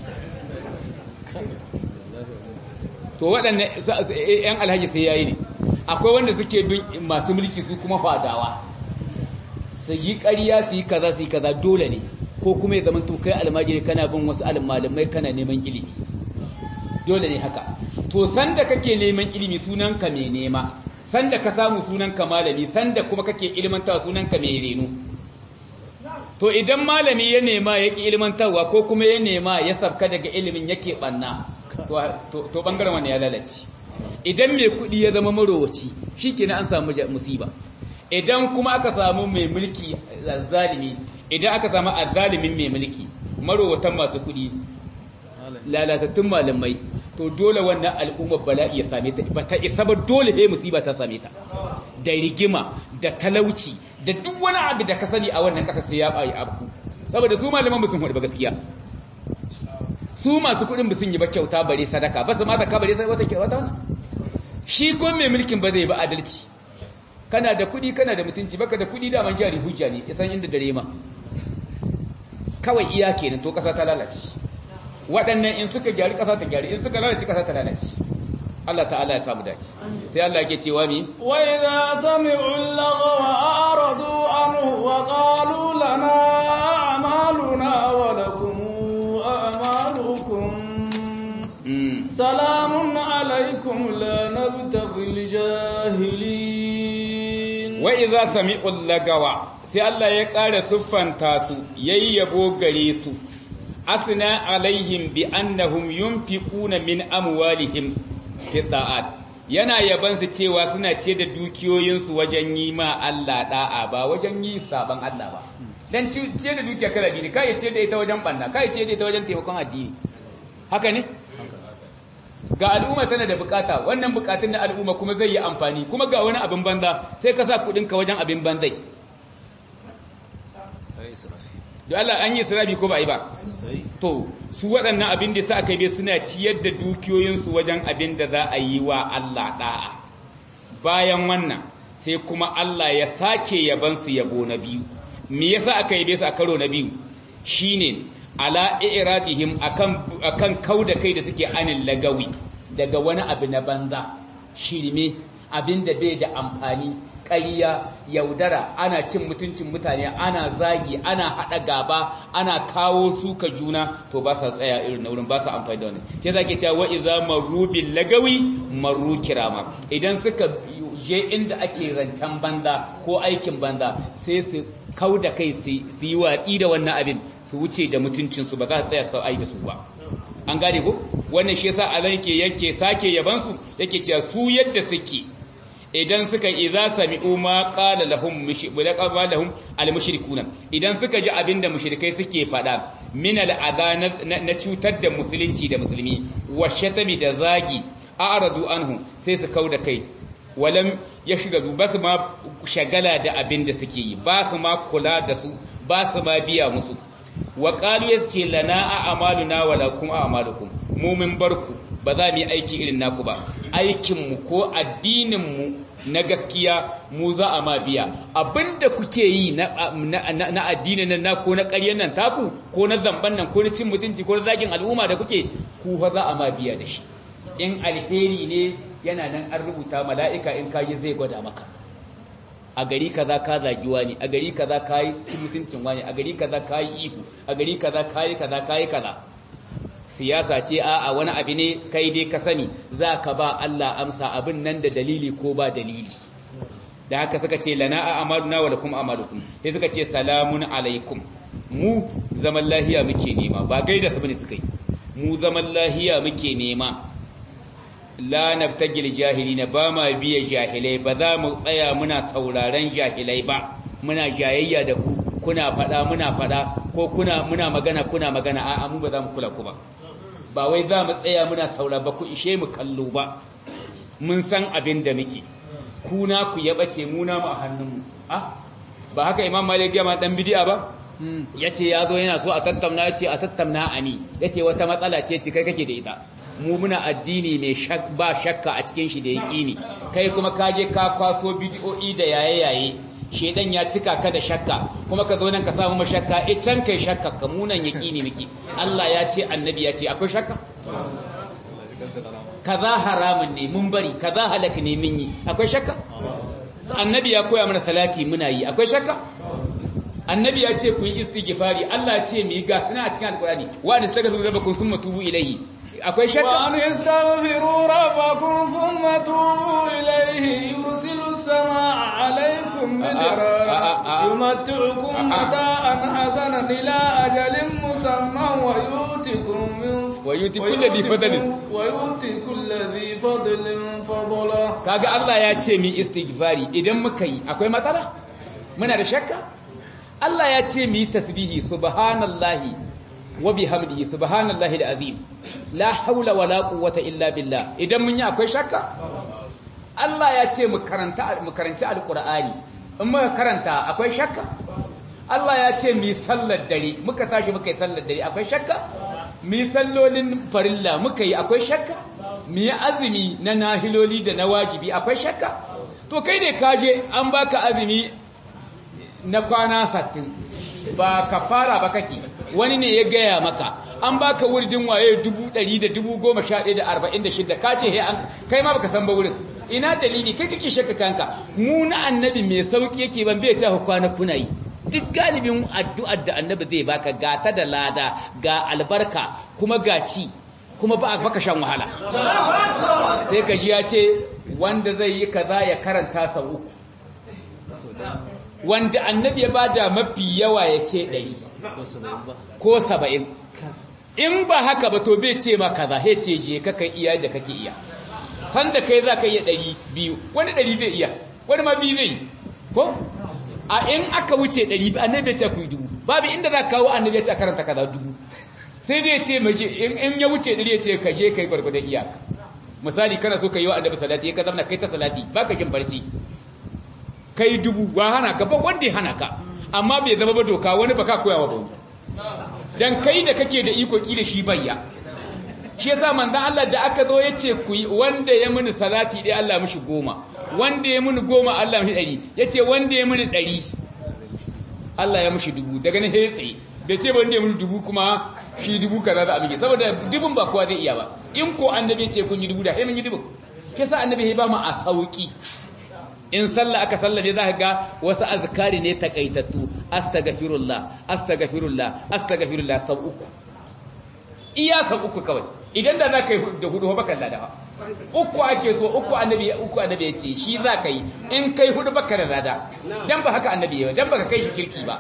to waɗannan ‘yan alhaji sai yayi ne akwai wanda suke bin masu mulki su kuma fadawa su yi ƙarya su yi kaza su yi kaza dole ne ko kuma ya zama to kai almajiri kana bin wasu almalamai kana neman ilimi dole ne haka to sanda kake neman ilimi sunanka mai nema sanda ka samu sunanka malami sanda kuma kake ilmantawa sunanka mai reno to idan malami ya nema ya ki ilmantarwa ko kuma ya nema ya sabka daga ilimin yake banna to bangaren wani ya lalace idan mai kuɗi ya zama marowaci shi kenan an samu musiba idan kuma aka samu mai mulki zalimi idan aka samu azzalimin mai mulki marowatan masu kuɗi lalatattun malamai to dole wannan al'ummar bala'i ya same ta ba ta isa ba dole sai musiba ta same ta da rigima da talauci da duk wani abu da ka sani a wannan ƙasa sai ya bayi abu saboda su malaman musun hudu ba gaskiya su masu kuɗin sun yi ba kyauta bare sadaka ba su ma zaka bare wata kyauta wannan shi ko mai mulkin ba zai ba adalci kana da kuɗi kana da mutunci baka da kuɗi da man jari hujja ne isan inda dare ma kawai iya kenan to ƙasa ta lalace waɗannan in suka gyari ƙasa ta gyari in suka lalace ƙasa ta lalace Allah ta'ala ya samu dace sai Allah yake cewa mi wa idza sami'u al-lagwa a'radu anhu wa qalu lana a'maluna wa lakum a'malukum salamun alaykum la nabtaghi al-jahilin wa idza sami'u al-lagawa sai Allah ya ƙara siffanta su yayyabo gare su asna alaihim bi annahum yunfiquna min amwalihim fi da'at yana yaban su cewa suna ce da dukiyoyin su wajen yi ma Allah da'a ba wajen yi saban Allah ba dan ce da dukiya kala biyu kai ce da ita wajen banna kai ce da ita wajen taimakon addini haka ne ga al'umma tana da bukata wannan bukatun na al'umma kuma zai yi amfani kuma ga wani abin banza sai ka sa kudin ka wajen abin banzai da Allah an yi sirabi ko ba yi ba to su waɗannan abin da sa aka yi suna ciyar da dukiyoyinsu wajen abin da za a yi wa Allah ɗa'a bayan wannan sai kuma Allah ya sake yabansu yabo na biyu me yasa aka yi su a karo na biyu shine ala iradihim akan akan kauda kai da suke anin lagawi daga wani abu na banza shirme abin da bai da amfani ƙariya yaudara ana cin mutuncin mutane ana zagi ana haɗa gaba ana kawo suka juna to ba sa tsaya irin na wurin ba sa amfani da wani ke za ke cewa iza maru bil lagawi maru kirama idan suka je inda ake rancen banza ko aikin banza sai su kau da kai su yi watsi da wannan abin su wuce da mutuncinsu ba za su tsaya sau ai da su ba an gane ko wannan shi yasa Allah yake yake sake yabansu yake cewa su yadda suke idan suka iza sami'u ma qala lahum mushrikuna lahum al-mushrikuna idan suka ji abinda mushrikai suke fada min al na cutar da musulunci da musulmi wa shatami da zagi a'radu anhu sai su kauda kai walam yashgadu basu ma shagala da abinda suke yi ba su ma kula da su ba su ma biya musu wa qalu yace lana a'maluna wa lakum a'malukum mu min barku ba za mu yi aiki irin naku ba aikinmu ko addininmu na gaskiya mu za a ma biya abinda kuke yi na addinin nan ko na ƙaryar nan taku ko na zamban nan ko na cin mutunci ko na zagin al'umma da kuke ku fa za a ma biya da shi in alheri ne yana nan an rubuta mala'ika in kayi zai gwada maka a gari kaza ka zagi wani a gari kaza ka yi cin mutuncin wani a gari kaza ka yi ihu a gari kaza ka yi kaza ka yi kaza siyasa ce a wani abu ne kai dai ka sani za ka ba Allah amsa abin nan da dalili ko ba dalili da haka suka ce lana a amaluna wa lakum amalukum sai suka ce salamun alaikum mu zaman lahiya muke nema ba gaida su bane suka yi mu zaman lahiya muke nema la nabtagil jahilina ba ma biya jahilai ba za mu tsaya muna sauraron jahilai ba muna jayayya da ku kuna fada muna fada ko kuna muna magana kuna magana a'a mu ba za mu kula ku ba ba wai za mu tsaya muna saura ba ku ishe mu kallo ba mun san abin da muke kuna ku ya bace mu na mu a hannunmu ah ba haka imam malik ya ma dan bidiya ba yace ya zo yana so a tattauna yace a tattauna ani yace wata matsala ce ce kai kake da ita mu muna addini mai ba shakka a cikin shi da yaqini kai kuma ka je ka kwaso bidiyoyi da yaye yaye shedan ya cika ka da shakka kuma ka zo nan ka samu mashakka e can kai shakka ka munan yaqini miki Allah ya ce annabi ya ce akwai shakka kaza haramun ne mun bari kaza halaka ne mun yi akwai shakka annabi ya koya mana salati muna yi akwai shakka annabi ya ce ku yi istighfari Allah ya ce mu yi ga ina a cikin alqur'ani wa nastaghfiru rabbakum thumma tubu ilayhi akwai shakka wa nastaghfiru rabbakum thumma tubu ilayhi yursilu samaa alaykum midrara yumatti'ukum mata'an hasanan ila ajalin musamman wa yutikum min wa yuti kulli dhi fadlin wa yuti kulli dhi fadlin fadla kaga Allah ya ce mi istighfari idan muka yi akwai matsala muna da shakka Allah ya ce mi tasbihi subhanallahi wa bihamdihi subhanallahi alazim la haula wala quwwata illa billah idan mun yi akwai shakka Allah ya ce mu karanta mu karanci alqur'ani in muka karanta akwai shakka Allah ya ce mu sallar dare muka tashi muka yi sallar dare akwai shakka mu sallolin farilla muka yi akwai shakka mu yi azumi na nahiloli da na wajibi akwai shakka to kai ne kaje an baka azumi na kwana sattin ba ka fara ba kake wani ne ya gaya maka an baka wurdin waye dubu ɗari da dubu goma sha ɗaya da arba'in da shida ka ce an kai ma baka san ba wurin ina dalili kai kake shakka kanka mu na annabi mai sauki yake ban bai ta kwana kuna yi duk galibin addu'ar da annabi zai baka ga ta da lada ga albarka kuma ga ci kuma ba baka shan wahala sai ka ji ya ce wanda zai yi kaza ya karanta sau uku wanda annabi ya bada mafi yawa ya ce ɗari ko saba'in in ba haka ba to bai ce ma kaza he ce je kaka iya da kake iya sanda kai za ka iya ɗari biyu wani ɗari zai iya wani ma biyu zai ko a in aka wuce ɗari biyu annabi ya ce ku yi dubu babu inda za ka kawo annabi ya ce a karanta kaza dubu sai dai ce maje in ya wuce ɗari ya ce ka je ka yi gwargwadon iyaka misali kana so ka yi wa annabi salati ya ka zama kai ta salati ba ka jin barci kai dubu wa hana ka ba wanda ya hana ka amma bai zama ba doka wani ba ka koya wa ba dan kai da kake da iko ki da shi bayya shi yasa manzon Allah da aka zo yace ku wanda ya muni salati dai Allah mishi goma wanda ya muni goma Allah mishi ɗari yace wanda ya muni ɗari Allah ya mishi dubu daga nan sai tsaye bai ce ba wanda ya muni dubu kuma shi dubu kaza za a bige saboda dubun ba kowa zai iya ba in ko annabi ya ce kun yi dubu da sai mun yi dubun shi yasa annabi ya ba mu a sauki in sallah aka sallabe za ka ga wasu azkari ne takaitattu astaghfirullah astaghfirullah astaghfirullah sau uku iya sau uku kawai idan da za ka yi da hudu bakan lada uku ake so uku annabi uku annabi ya ce shi za ka yi in kai hudu baka da lada dan ba haka annabi ya dan baka kai shi kirki ba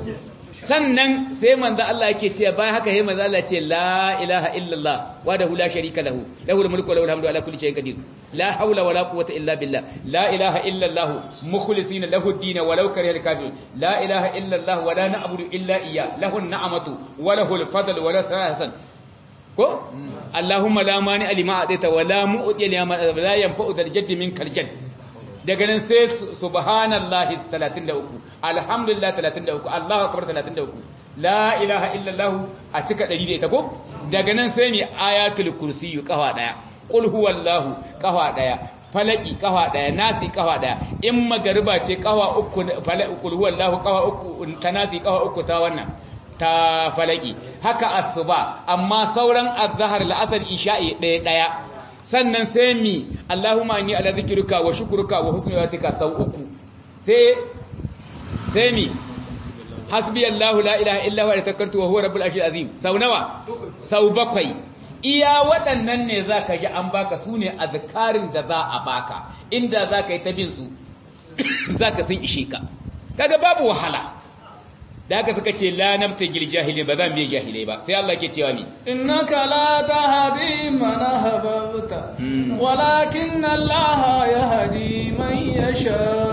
sannan sai manzo Allah yake cewa bayan haka sai manzo Allah ce la ilaha illallah wahdahu la sharika lahu lahul mulku wa lahul hamdu ala kulli shay'in qadir la hawla wala quwwata illa billah la ilaha illallah mukhlisina lahu ad-din walau karihal kafirun la ilaha illallah wa la na'budu illa iyyah lahu an-ni'matu wa lahul fadl wa la hasan ko allahumma la mani lima adaita wa la mu'ti lima la yanfa'u dhal jaddi minkal jadd daga nan sai subhanallahi 33 alhamdulillah 33 Allahu akbar 33 la ilaha illallah a cika 100 da ita ko daga nan sai mi ayatul kursiyu kafa daya qul huwallahu kafa daya falaki kafa daya nasi kafa daya in magariba ce kafa uku falaki qul huwallahu kafa uku ta nasi kafa uku ta wannan ta falaki haka asuba amma sauran azhar la'asar isha'i daya daya sannan sai mi Allahumma inni ala zikruka wa shukruka wa husni ibadatika sau uku sai sai mi hasbi Allahu la ilaha illa huwa tawakkaltu wa huwa rabbul arshil azim sau nawa sau bakwai iya waɗannan ne zaka ji an baka sune azkarin da za a baka inda zaka yi ta bin su zaka sun ishe ka kaga babu wahala da haka suka ce la nabtagil jahilin ba za mu yi jahilai ba sai Allah ke cewa mi innaka la tahdi man ahbabta walakin Allah yahdi man yasha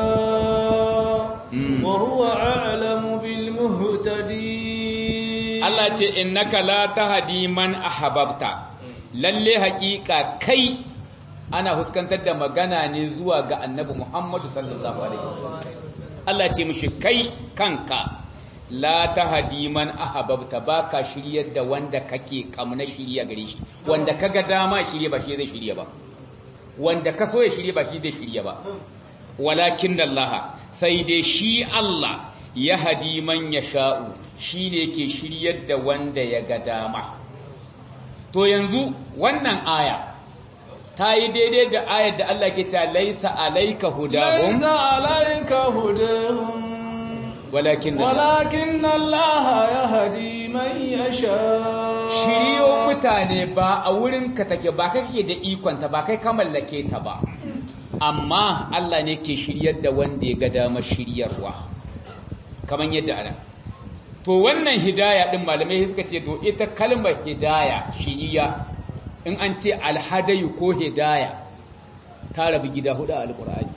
wa huwa a'lamu bil muhtadin Allah ce innaka la tahdi man ahbabta lalle haƙiƙa kai ana huskantar da magana ne zuwa ga Annabi Muhammadu sallallahu alaihi wasallam Allah ce mishi kai kanka la tahdi man ahbabta baka shiryar da wanda kake kamna shirya gare shi wanda kaga dama shirye ba shi zai shirye ba wanda ka so ya shirye ba shi zai shirye ba walakin Allah sai dai shi Allah ya hadi man yasha'u shine yake shiryar da wanda ya ga dama to yanzu wannan aya ta yi daidai da ayar da Allah ke cewa laisa alayka hudahum laisa alayka hudahum walakin walakin Allah ya hadi man yasha shiriyo mutane ba a wurin ka take ba kake da ikon ta ba kai ka mallake ta ba amma Allah ne ke shiryar da wanda ya ga dama shiryarwa kaman yadda ana to wannan hidaya din malamai suka ce to ita kalmar hidaya shiriya in an ce alhadayu ko hidaya ta rabu gida hudu a alqur'ani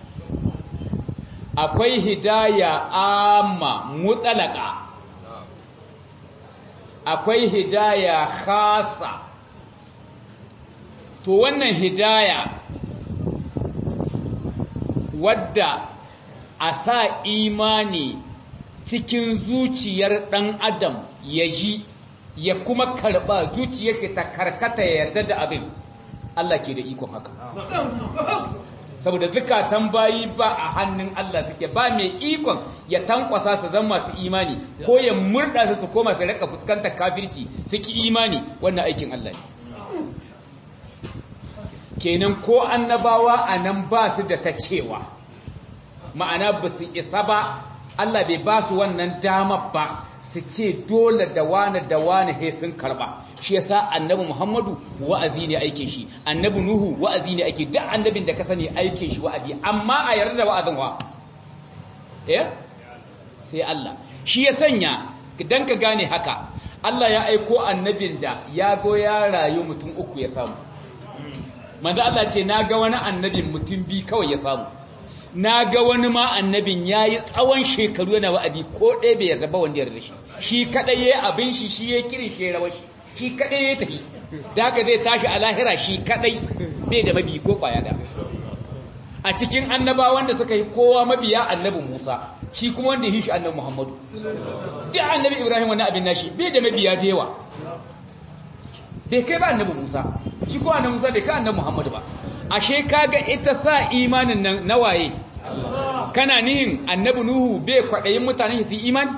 akwai hidaya amma mutalaka akwai hidaya khasa to wannan hidaya wadda a sa imani cikin zuciyar ɗan adam ya ji ya kuma karɓa zuciyar ta karkata ya yarda da abin Allah ke da ikon haka saboda zukatan bayi ba a hannun Allah suke ba mai ikon ya tankwasa su zan masu imani ko ya murda su su koma su raka fuskantar kafirci suki imani wannan aikin Allah ne kenan ko annabawa a nan ba su da ta cewa ma'ana ba su isa ba Allah bai ba su wannan dama ba su ce dole da wane da wane he sun karba shi yasa annabi Muhammadu wa'azi ne aikin shi annabi Nuhu wa'azi ne ake duk annabin da ka sani aikin shi wa'azi amma a yarda da wa'azin wa eh sai Allah shi ya sanya dan ka gane haka Allah ya aiko annabin da ya go ya rayu mutum uku ya samu manzo Allah ce na ga wani annabin mutum bi kawai ya samu na ga wani ma annabin ya yi tsawon shekaru yana wa'adi ko ɗaya bai yarda ba wanda yarda shi shi kaɗai ya abin shi shi ya kirin shi ya rawar shi shi kaɗai ya tafi da haka zai tashi a lahira shi kaɗai bai da mabi ko ƙwaya da a cikin annaba wanda suka yi kowa mabiya annabi musa shi kuma wanda yi shi annabi muhammadu duk annabi ibrahim wani abin nashi bai da mabiya da yawa bai kai ba annabi musa shi ko annabi musa bai kai annabi muhammadu ba ashe kaga ita sa imanin nan nawaye kana nihin annabi nuhu bai kwadayin mutane su imani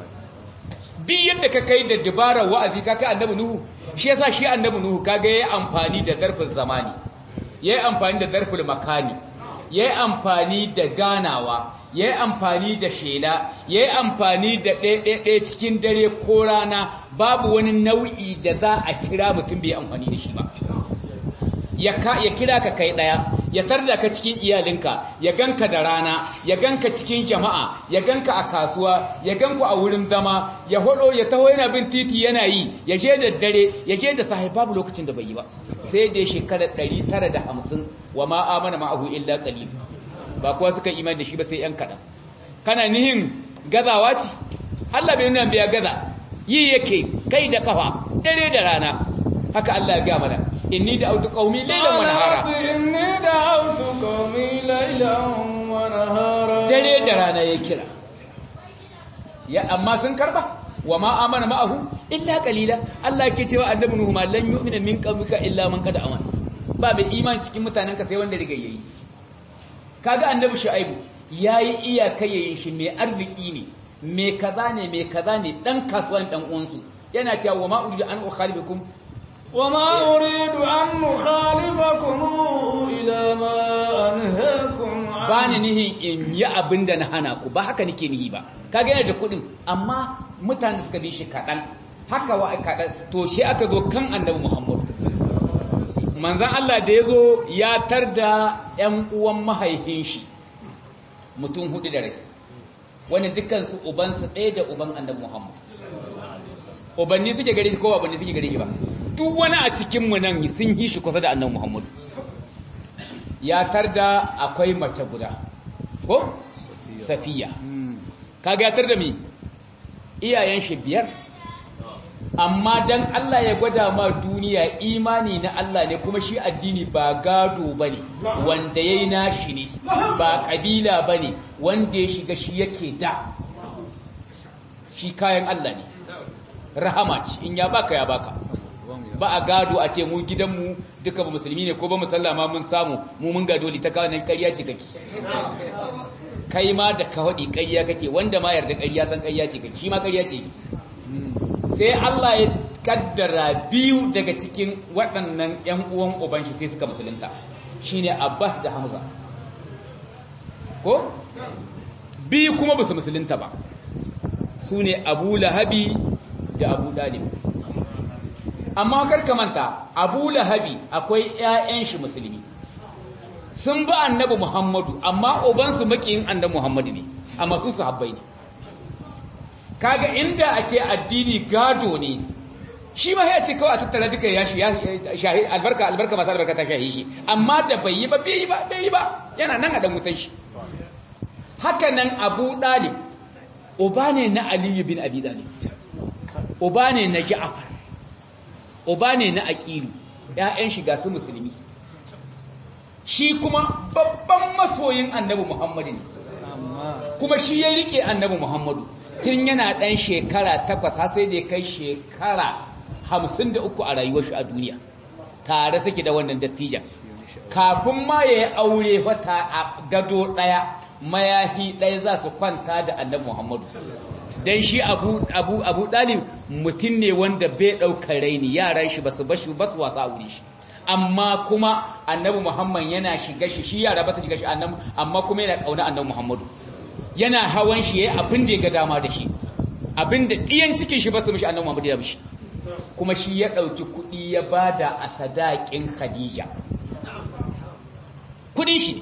duk yadda ka kai da dabarar wa'azi ka kai annabi nuhu shi yasa shi annabi nuhu kaga yayi amfani da zarfin zamani yayi amfani da zarfin makani yayi amfani da ganawa yayi amfani da shela yayi amfani da ɗaya cikin dare ko rana babu wani nau'i da za a kira mutum bai amfani da shi ba ya kira ka kai ɗaya ya tarda ka cikin iyalinka ya ganka da rana ya ganka cikin jama'a ya ganka a kasuwa ya ganku a wurin zama ya hodo ya taho yana bin titi yana yi ya je da dare ya je da sahi babu lokacin da bai yi ba sai da shekarar 950 wa ma amana ma'ahu illa qalil ba kuwa suka imani da shi ba sai yan kaɗan kana nihin gazawa ce Allah bai nuna biya gaza yi yake kai da kafa dare da rana haka Allah ya ga mana inni da'awtu qaumi laylan wa nahara inni da'awtu qaumi laylan wa nahara dare da rana ya kira ya amma sun karba wa ma amana ma'ahu illa qalila Allah yake cewa annabi nuhu ma lan yu'mina min qaumika illa man qad amana ba mai imani cikin mutanen ka sai wanda riga yayi kaga annabi shu'aibu yayi iyaka yayin shi mai arziki ne mai kaza ne mai kaza ne dan kasuwan dan uwansu yana cewa wa ma uridu an ukhalibukum وما أريد أن أخالفكم إلى ما أنهاكم عنه ba ni nihin in yi abin da na hana ku ba haka nake nihi ba ka gane da kuɗin amma mutane suka bi shi kaɗan haka wa kaɗan to shi aka zo kan annabi muhammad manzan Allah da ya zo ya tar da ‘yan uwan mahaifin shi mutum hudu da rai wani dukansu ubansu ɗaya da uban annabi muhammad ubanni suke gare shi ko ubanni suke gare shi ba duk wani a cikinmu nan sun yi shi kusa da annabi muhammad ya tarda akwai mace guda ko safiya kaga ya tarda mi iyayen shi biyar amma dan Allah ya gwada ma duniya imani na Allah ne kuma shi addini ba gado bane wanda yayi nashi ne ba kabila bane wanda ya shiga shi yake da shi kayan Allah ne rahama ce in ya baka ya baka ba a gado a ce mu gidanmu duka ba musulmi ne ko ba musallama mun samu mu mun gado ta kawo nan ƙarya ce kake kai ma da ka haɗi ƙarya kake wanda ma yarda ƙarya san ƙarya ce kake shi ma ƙarya ce sai Allah ya kaddara biyu daga cikin waɗannan ƴan uwan uban shi sai suka musulunta shine Abbas da Hamza ko biyu kuma ba su musulunta ba su ne Abu Lahabi da Abu Dalib amma karka manta abu lahabi akwai 'ya'yan shi musulmi sun ba annabi muhammadu amma ubansu makiyin annabi muhammadu ne amma su sahabbai ne kaga inda a ce addini gado ne shi ma ya ce kawai a tattara duka ya shahi albarka albarka masu albarka ta shahi shi amma da bai yi ba bai yi ba bai yi ba yana nan a dan wutan shi haka nan abu dalib uba ne na aliyu bin abi dalib uba ne na Ja'far uba ne na Aqilu ƴaƴan shi ga su musulmi shi kuma babban masoyin Annabi Muhammadu ne kuma shi ya rike Annabi Muhammadu tun yana ɗan shekara takwas har sai da ya kai shekara hamsin da uku a rayuwar shi a duniya tare suke da wannan dattijan kafin ma ya yi aure wata a gado ɗaya mayahi ɗaya za su kwanta da annabi muhammadu don shi abu abu abu ɗalib mutum ne wanda bai ɗaukar raini yaran shi ba su bashi ba su wasa a wuri shi amma kuma annabi muhammad yana shiga shi shi yara ba ta shiga shi annabi amma kuma yana ƙauna annabi muhammadu yana hawan shi yayi abin da ya ga dama da shi abin da ɗiyan cikin shi ba su mishi annabi muhammadu ya mishi kuma shi ya ɗauki kuɗi ya bada a sadaƙin khadija kuɗin shi ne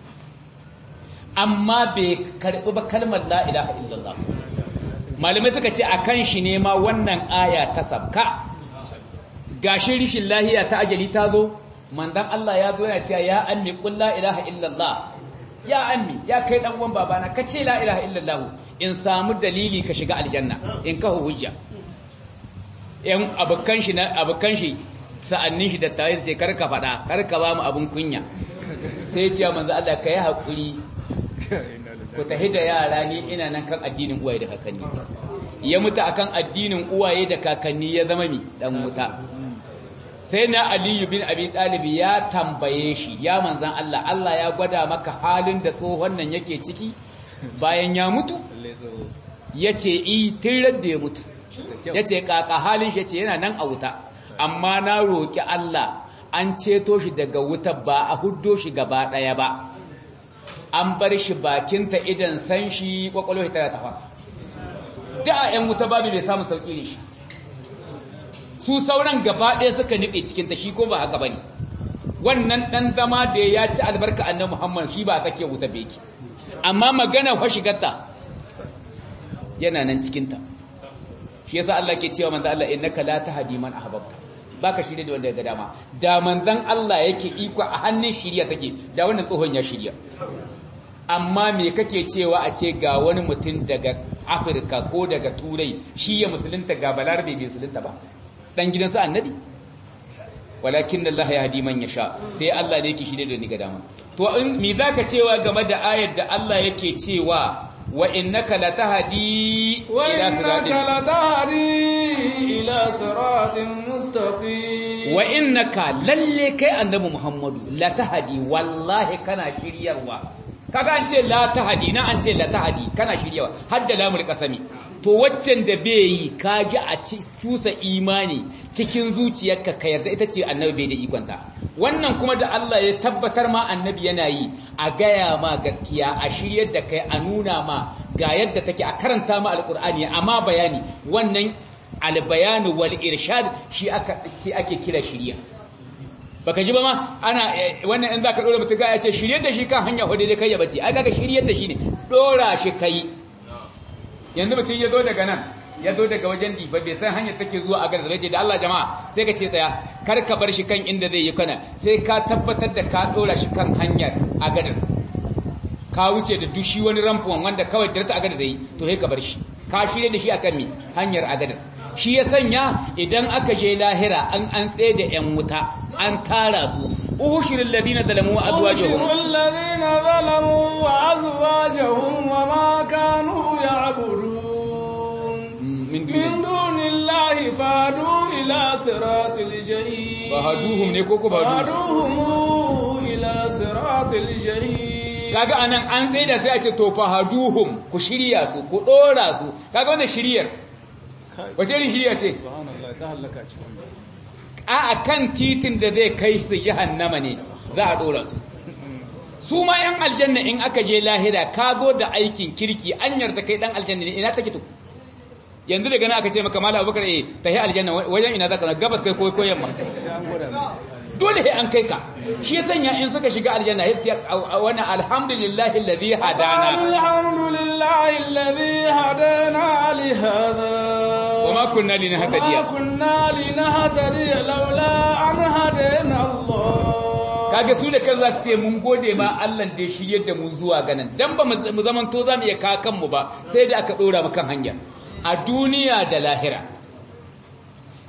amma bai karɓi ba kalmar la ilaha illallah malamai suka ce akan shi ne ma wannan aya ta sabka gashi rishin lahiya ta ajali ta zo manzon Allah ya zo yana cewa ya ammi qul la ilaha illallah ya ammi ya kai dan uwan babana ka ce la ilaha illallah in samu dalili ka shiga aljanna in ka hujja yan abukan shi na abukan shi sa'annin shi da tayi ce karka fada karka ba mu abun kunya sai ya ce manzo Allah kai hakuri ku tahi da yara ni ina nan kan addinin uwaye da kakanni ya mutu akan addinin uwaye da kakanni ya zama mi dan wuta sai na aliyu bin abi talib ya tambaye shi ya manzan Allah Allah ya gwada maka halin da tsohon nan yake ciki bayan ya mutu yace i tirar da ya mutu yace kaka halin shi yace yana nan a wuta amma na roki Allah an ceto shi daga wuta ba a huddo shi gaba daya ba an bar shi bakinta idan san shi kwakwalwa shi tana tafasa da ‘yan wuta babu bai samu sauƙi ne shi su sauran gaba ɗaya suka niɓe cikinta shi ko ba haka ba ne wannan ɗan zama da ya ci albarka annan muhammad shi ba a tsakiyar wuta beki amma magana fashigarta yana nan cikinta shi yasa Allah ke cewa manzo Allah innaka la tahdi man ahbabta baka shirye da wanda ya ga dama da manzon Allah yake iko a hannun shiriya take da wannan tsohon ya shirya amma me kake cewa a ce ga wani mutum daga Afirka ko daga Turai shi ya musulunta ga Balarabe bai musulunta ba dan gidansa annabi walakin Allah ya hadi man yasha sai Allah ne yake shirye da ni ga dama to in me zaka cewa game da ayar da Allah yake cewa wa innaka latahdi ila siratin ila siratin mustaqim wa innaka lalle kai annabi Muhammadu latahdi wallahi kana shiryarwa kaga an ce la tahdi na an ce la tahdi kana shiryarwa hadda lamul qasami to waccan da bai yi kaji a cusa imani cikin zuciyarka ka yarda ita ce annabi bai da ikonta wannan kuma da Allah ya tabbatar ma annabi yana yi a gaya ma gaskiya a shiryar da kai a nuna ma ga yadda take a karanta ma alkur'ani amma bayani wannan albayanu wal irshad shi aka ce ake kira shiriya baka ji ba ma ana wannan in zaka dora mutum ga ya ce shiryar da shi kan hanya hudu dai kai ya bace ai kaga shiryar da shi ne dora shi kai yanzu mutum ya zo daga nan ya zo daga wajen difa bai san hanyar take zuwa a garin zai ce da Allah jama'a sai ka ce tsaya kar ka bar shi kan inda zai yi kana sai ka tabbatar da ka dora shi kan hanyar a gadas ka wuce da dushi wani ramfuwan wanda kawai dirta a gadas zai to sai ka bar shi ka shirye da shi akan mi hanyar a gadas shi ya sanya idan aka je lahira an an tsaye da yan wuta an tara su uhushirul ladina zalamu wa azwajuhum uhushirul ladina zalamu wa azwajuhum wa ma kanu ya'budun min min dunillahi fadu ila siratil jahim fahaduhum ne koko ba faduhum ila siratil jahim kaga anan an tsaye da sai a ce to fahaduhum ku shirya su ku dora su kaga wannan shiryar wace irin shirya ce a kan titin da zai kai su jahannama ne za a dora su su ma yan aljanna in aka je lahira ka zo da aikin kirki an yarda kai dan aljanna ne ina take to yanzu daga nan aka ce maka malam abubakar eh tahi aljanna wajen ina zaka gabas kai ko yamma dole sai an kai ka shi ya sanya in suka shiga aljanna ya ce wannan alhamdulillahi alladhi hadana alhamdulillahi alladhi hadana li hadha wama kunna linahtadiya وما كنا لنهتدي لولا أن هدينا الله kaga su da kan za su ce mun gode ma Allah da ya shiryar da mu zuwa ganin dan ba mu zaman to za mu iya kakan mu ba sai da aka dora mu kan hanya a duniya da lahira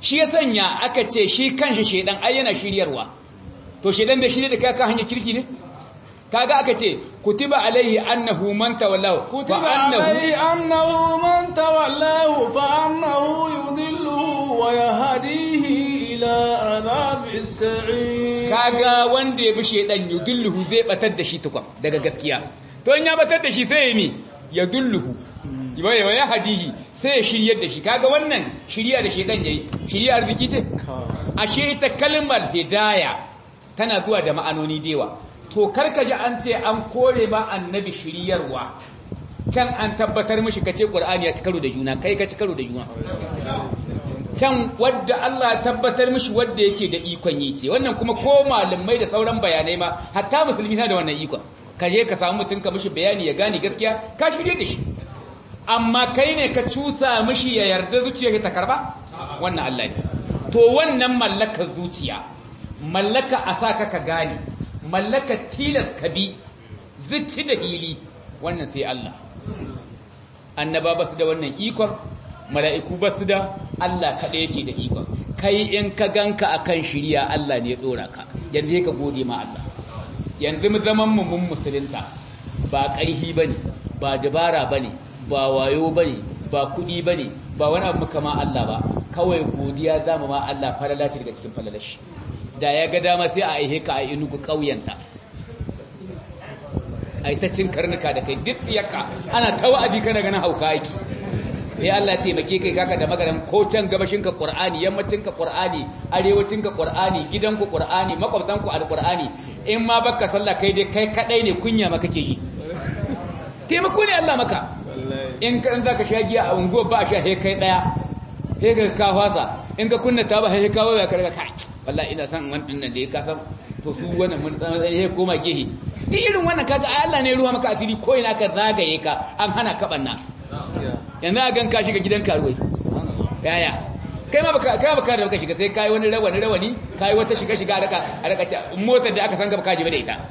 shi ya sanya aka ce shi kanshi shedan ai yana shiryarwa to shedan bai shirye da kai kan hanyar kirki ne kaga aka ce kutiba alaihi annahu man tawallahu كتب عليه أنه من تولاه فأنه يضله ويهديه إلى عذاب السعير kaga wanda ya bi shedan yudulluhu zai batar da shi tukun daga gaskiya to in ya batar da shi sai ya mi ya dulluhu wa ya hadihi sai ya shiryar da shi kaga wannan shirya da shedan yayi shirya arziki ce ashe ita kalmar hidaya tana zuwa da ma'anoni dewa to karka ji an ce an kore ma annabi shiryarwa can an tabbatar mishi kace qur'ani ya ci karo da juna kai ka ci karo da juna can wadda Allah tabbatar mishi wadda yake da ikon yi ce wannan kuma ko malamai da sauran bayanai ma hatta musulmi na da wannan ikon ka je ka samu mutum ka mishi bayani ya gane gaskiya ka shirye da shi amma kai ne ka cusa mishi ya yarda zuciya ta karba wannan Allah ne to wannan mallakar zuciya mallaka a sa ka gane mallaka tilas ka bi zuci da hili wannan sai Allah annaba ba su da wannan ikon mala'iku ba su da Allah kaɗai yake da ikon kai in ka ganka akan shirya Allah ne ya ɗora ka yanzu ka gode ma Allah yanzu mu zaman mu mun musulunta ba ƙarhi bane ba dabara bane ba wayo bane ba kuɗi bane ba wani abu kama Allah ba kawai godiya zamu ma Allah falala ce daga cikin falalashi da ya ga dama sai a aihe ka a inugu ƙauyenta ai ta cin karnuka da kai duk yaka ana ta wa'adi kana ganin hauka aiki ya Allah taimake kai kaka da magaran ko can gabashin ka Qur'ani yammacin ka Qur'ani arewacin ka Qur'ani gidan ku Qur'ani makwabtan ku alqur'ani in ma baka sallah kai dai kai kadai ne kunya ma kake yi taimako ne Allah maka in ka in zaka sha giya a unguwar ba a sha he kai daya he ka ka fasa in ka kunna ta ba he ka waya ka riga kai wallahi ina san wannan da ya kasan to su wannan mun he koma gehe duk irin wannan kaga Allah ne ruwa maka asiri ko ina ka zagaye ka an hana ka banna yanzu a gan ka shiga gidan karuwai yaya kai ma baka kai baka da baka shiga sai kai wani rawani rawani kai wata shiga shiga a raka a raka ta motar da aka san ka baka jiba da ita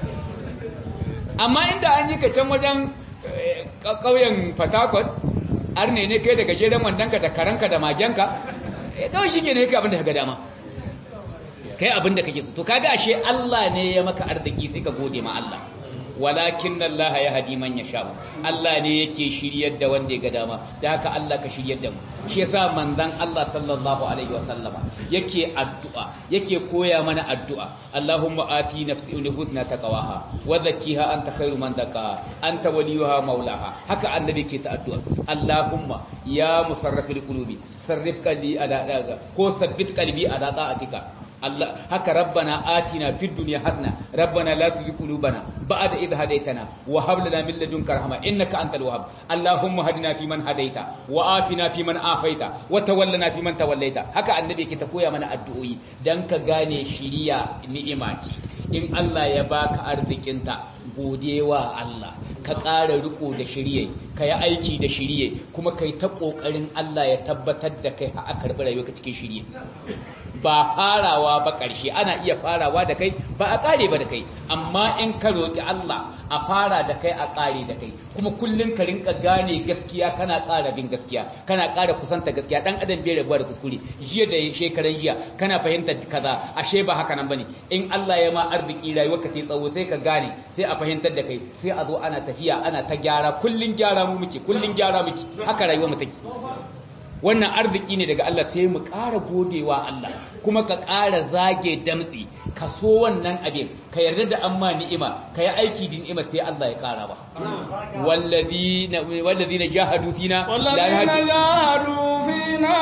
amma inda an yi ka can wajen kauyen Fatakot arne ne kai daga jeran wandanka da karanka da magenka kawai shi ke ne kai abin da ka dama kai abin da kake so to kaga ashe Allah ne ya maka arziki sai ka gode ma Allah walakin Allah ya hadi man yasha Allah ne yake shiryar da wanda ya ga dama da haka Allah ka shiryar da mu shi yasa manzon Allah sallallahu alaihi wasallama yake addu'a yake koya mana addu'a Allahumma ati nafsi husna taqwaha wa zakkiha anta khairu man zakkaha anta waliyuha maulaha haka annabi ke ta addu'a Allahumma ya musarrifil qulubi sarrif qalbi ala ko sabbit qalbi ala ta'atika Allah haka rabbana atina fid dunya hasana rabbana la tuzigh qulubana ba'da idh hadaytana wa hab lana min ladunka rahma innaka antal wahhab allahumma hadina fi man hadaita wa afina fi man afaita wa tawallana fi man tawallaita haka annabi yake ta koya mana addu'o'i dan ka gane shiriya ni'ima ce in Allah ya baka arzikinta godewa Allah ka ƙara riko da shirye ka yi aiki da shirye kuma kai ta ƙoƙarin Allah ya tabbatar da kai a karɓi rayuwa cikin shirye ba farawa ba ƙarshe ana iya farawa da kai ba a ƙare ba da kai amma in ka roƙi Allah a fara da kai a ƙare da kai kuma kullum ka rinka gane gaskiya kana ƙara bin gaskiya kana ƙara kusanta gaskiya dan adam bai rabuwa da kuskure jiya da shekaran jiya kana fahimtar kaza ashe ba haka nan bane in Allah ya ma arziki rayuwarka ta tsawo sai ka gane sai a fahimtar da kai sai a zo ana tafiya ana ta gyara kullum gyara mu muke kullum gyara muke haka rayuwar mu take wannan arziki ne daga Allah sai mu ƙara godewa Allah kuma ka ƙara zage damtsi ka so wannan abin ka yarda da amma ni'ima ka yi aiki da ni'ima sai Allah ya ƙara ba wallazina wallazina jahadu fina la والذين جاهدوا فينا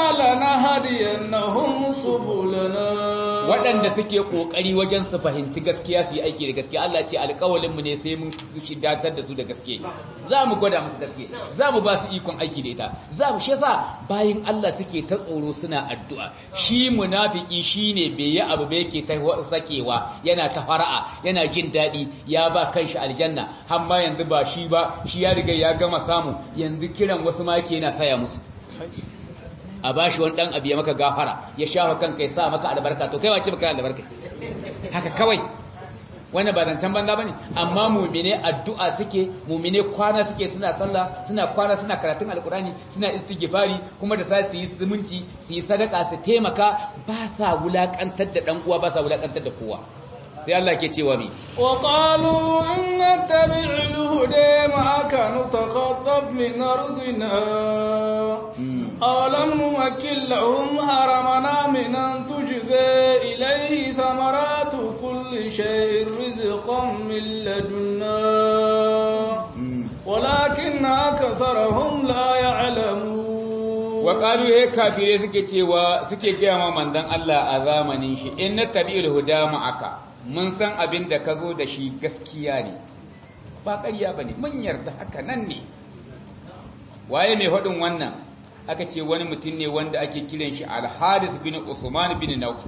لنهدينهم سبلنا waɗanda suke ƙoƙari wajen su fahimci gaskiya su yi aiki da gaskiya Allah ce alƙawalinmu ne sai mun shidatar da su da gaske za mu gwada musu gaske za mu ba su ikon aiki da ita za mu shi yasa bayan Allah suke ta tsoro suna addu'a shi munafiki shine bai yi abu bai yake ta sakewa yana ta fara'a yana jin daɗi ya ba kanshi aljanna amma yanzu ba shi ba shi ya riga ya gama samu yanzu kiran wasu ma yake yana saya musu a ba shi wani ɗan abu ya maka gafara ya shafa kanka ya sa maka albarka to kai wace baka albarka haka kawai wannan ba zancen banza bane amma mu'mine addu'a suke mu'mine kwana suke suna sallah suna kwana suna karatun alkurani suna istighfari kuma da sai su yi zumunci su yi sadaka su taimaka ba sa wulakantar da dan uwa ba sa wulakantar da kowa sai Allah ke cewa mi wa qalu in nattabi'ul huda ma'aka nutakhattaf min ardina awalam numakkil lahum haramana min an tujba ilayhi thamaratu kulli shay'in rizqan min ladunna walakin aktharuhum la ya'lamun wa qalu he kafire suke cewa suke gaya ma manzon Allah a zamanin shi in nattabi'ul huda ma'aka mun san abin da ka zo da shi gaskiya ne ba ƙarya ba ne mun yarda haka nan ne waye mai haɗin wannan aka ce wani mutum ne wanda ake kiran shi alharis bin usman bin nauf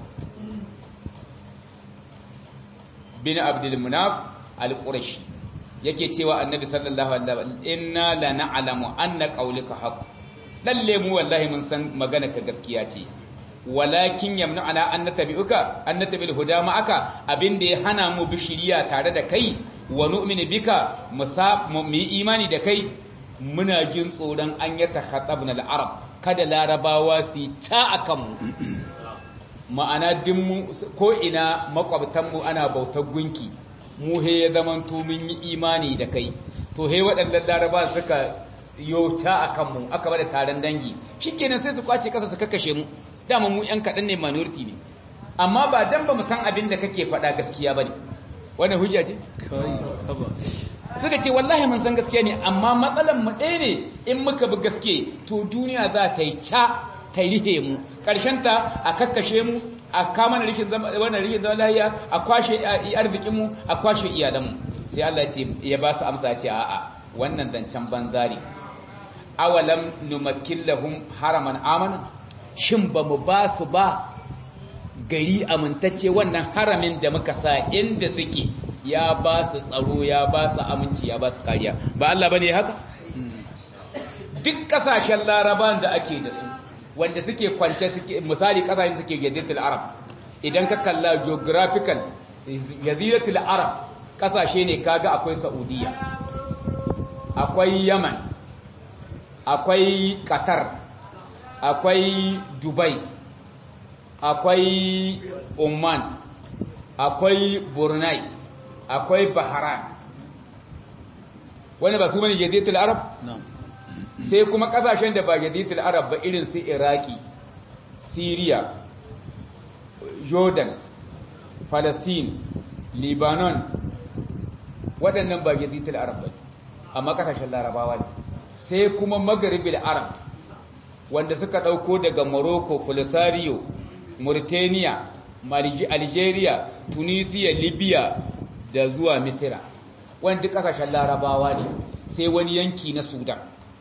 bin abdulmunaf al-qurashi yake cewa annabi sallallahu alaihi wasallam inna la na'lamu anna qawlika haqq lalle mu wallahi mun san magana ka gaskiya ce walakin yamna'ana an natabi'uka an natabi'ul huda ma'aka abinda ya hana mu bishiriya tare da kai wa nu'minu bika mu yi imani da kai muna jin tsoron an ya takhatabna al-arab kada larabawa su ta akan mu ma'ana din ko ina makwabtan mu ana bautar gunki mu he ya zamanto mun yi imani da kai to he waɗannan larabawa suka yo ta akan mu aka bada taron dangi shikenan sai su kwace kasa su kakkashe mu dama mu yan kaɗan ne minority ne amma ba dan ba mu san abin da kake faɗa gaskiya ba ne wannan hujja ce suka ce wallahi mun san gaskiya ne amma matsalan mu ɗaya ne in muka bi gaske to duniya za ta yi ca ta rihe mu ta a kakkashe mu a kama na rishin zama wannan rishin zama lahiya a kwashe arzikin mu a kwashe iyalan mu sai Allah ya ce ya ba su amsa ce a'a wannan zancen banzari awalam numakkil lahum haraman amana shin ba mu ba su ba gari amintacce wannan haramin da muka sa inda suke ya ba su tsaro ya ba su aminci ya ba su kariya ba Allah bane haka duk kasashen laraban da ake da su wanda suke kwance suke misali kasashen suke jaziratul arab idan ka kalla geographical jaziratul arab kasashe ne kaga akwai saudiya akwai yaman akwai qatar akwai dubai akwai oman akwai brunei akwai bahrain wani ba su bane jadidatul arab sai kuma kasashen da ba jadidatul arab ba irin su iraki syria jordan palestine lebanon waɗannan ba jadidatul arab ba amma kasashen larabawa ne sai kuma magharibil arab wanda suka ɗauko daga Morocco, Polisario, Mauritania, Algeria, Tunisia, Libya da zuwa Misira. Wanda ƙasashen larabawa ne sai wani yanki na Sudan.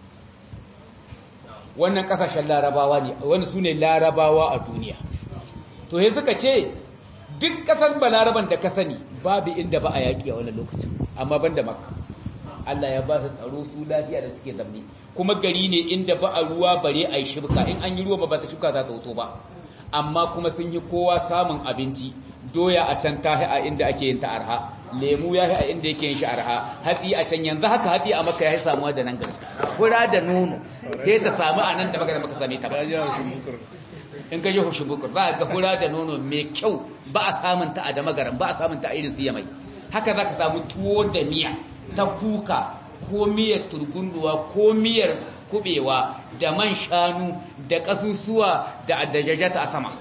Wannan ƙasashen larabawa ne, wani su ne larabawa a duniya. To, he suka ce, duk ƙasar ba laraban da ka sani babu inda ba a yaƙi a wani lokacin, amma ban da Makka. Allah ya ba su tsaro su lafiya da suke zamne kuma gari ne inda ba a ruwa bare a yi shibka in an yi ruwa ba ta shibka za ta wuto ba amma kuma sun yi kowa samun abinci doya a can ta a inda ake yin ta arha lemu ya a inda yake yin shi arha hatsi a can yanzu haka hatsi a maka ya yi samuwa da nan gari fura da nono sai ta samu a nan da maka da maka same ta ba in ka ji hushin bukur ba ga fura da nono mai kyau ba a samun ta a da magaran ba a samun ta a irin siya mai haka za ka samu tuwo da miya ta kuka ko miyar turgunduwa ko miyar kubewa da man shanu da kasusuwa da adajajata a sama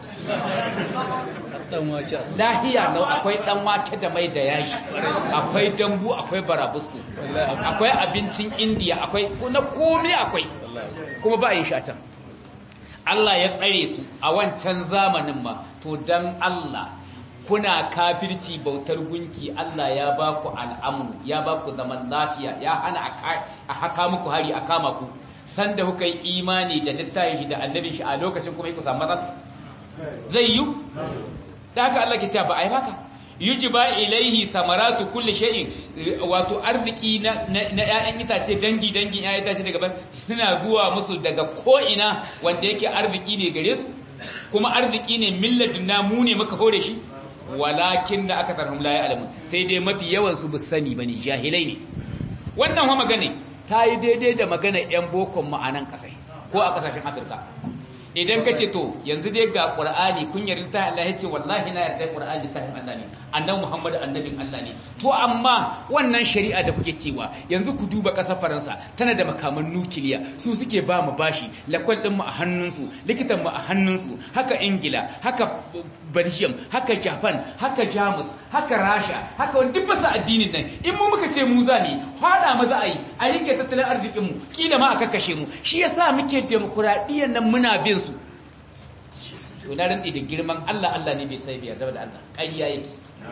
lahiya nau akwai dan wake da mai da yashi akwai dambu akwai barabusku akwai abincin indiya akwai na komai akwai kuma ba yin shi a can Allah ya tsare su a wancan zamanin ma to dan Allah kuna kafirci bautar gunki Allah ya ba ku al'amuru ya ba ku zaman lafiya ya hana a haka muku hari a kama ku sanda kuka yi imani da littafin shi da annabin shi a lokacin kuma ku samu matsala zai yi da haka Allah ke cewa ba ai baka yujiba ilaihi samaratu kulli shay'in wato arziki na na ƴaƴan itace dangi dangin ƴaƴan itace daga ban suna zuwa musu daga ko ina wanda yake arziki ne gare su kuma arziki ne milladun na mu ne muka hore shi walakin da aka tarhum la ya'lamun sai dai mafi yawan su bu sani bane jahilai ne wannan wa magana ta yi daidai da magana yan bokon ma'anan kasai ko a kasashen Afirka idan ka ce to yanzu dai ga qur'ani kun yarda littafin Allah yace wallahi na yarda qur'ani littafin Allah ne annabi Muhammad annabin Allah ne to amma wannan shari'a da kuke cewa yanzu ku duba ƙasar Faransa tana da makaman nukiliya su suke ba mu bashi lakwal din mu a hannunsu likitan mu a hannunsu haka Ingila haka Belgium haka Japan haka Jamus haka Rasha haka wani duk basa addinin nan in mu muka ce mu za ne fada mu za a yi a rike tattalin arzikin mu kila ma a kakkashe mu shi yasa muke demokuraɗiyyar nan muna bin su to na rantsi da girman Allah Allah ne bai sai biyar da Allah ƙarya yake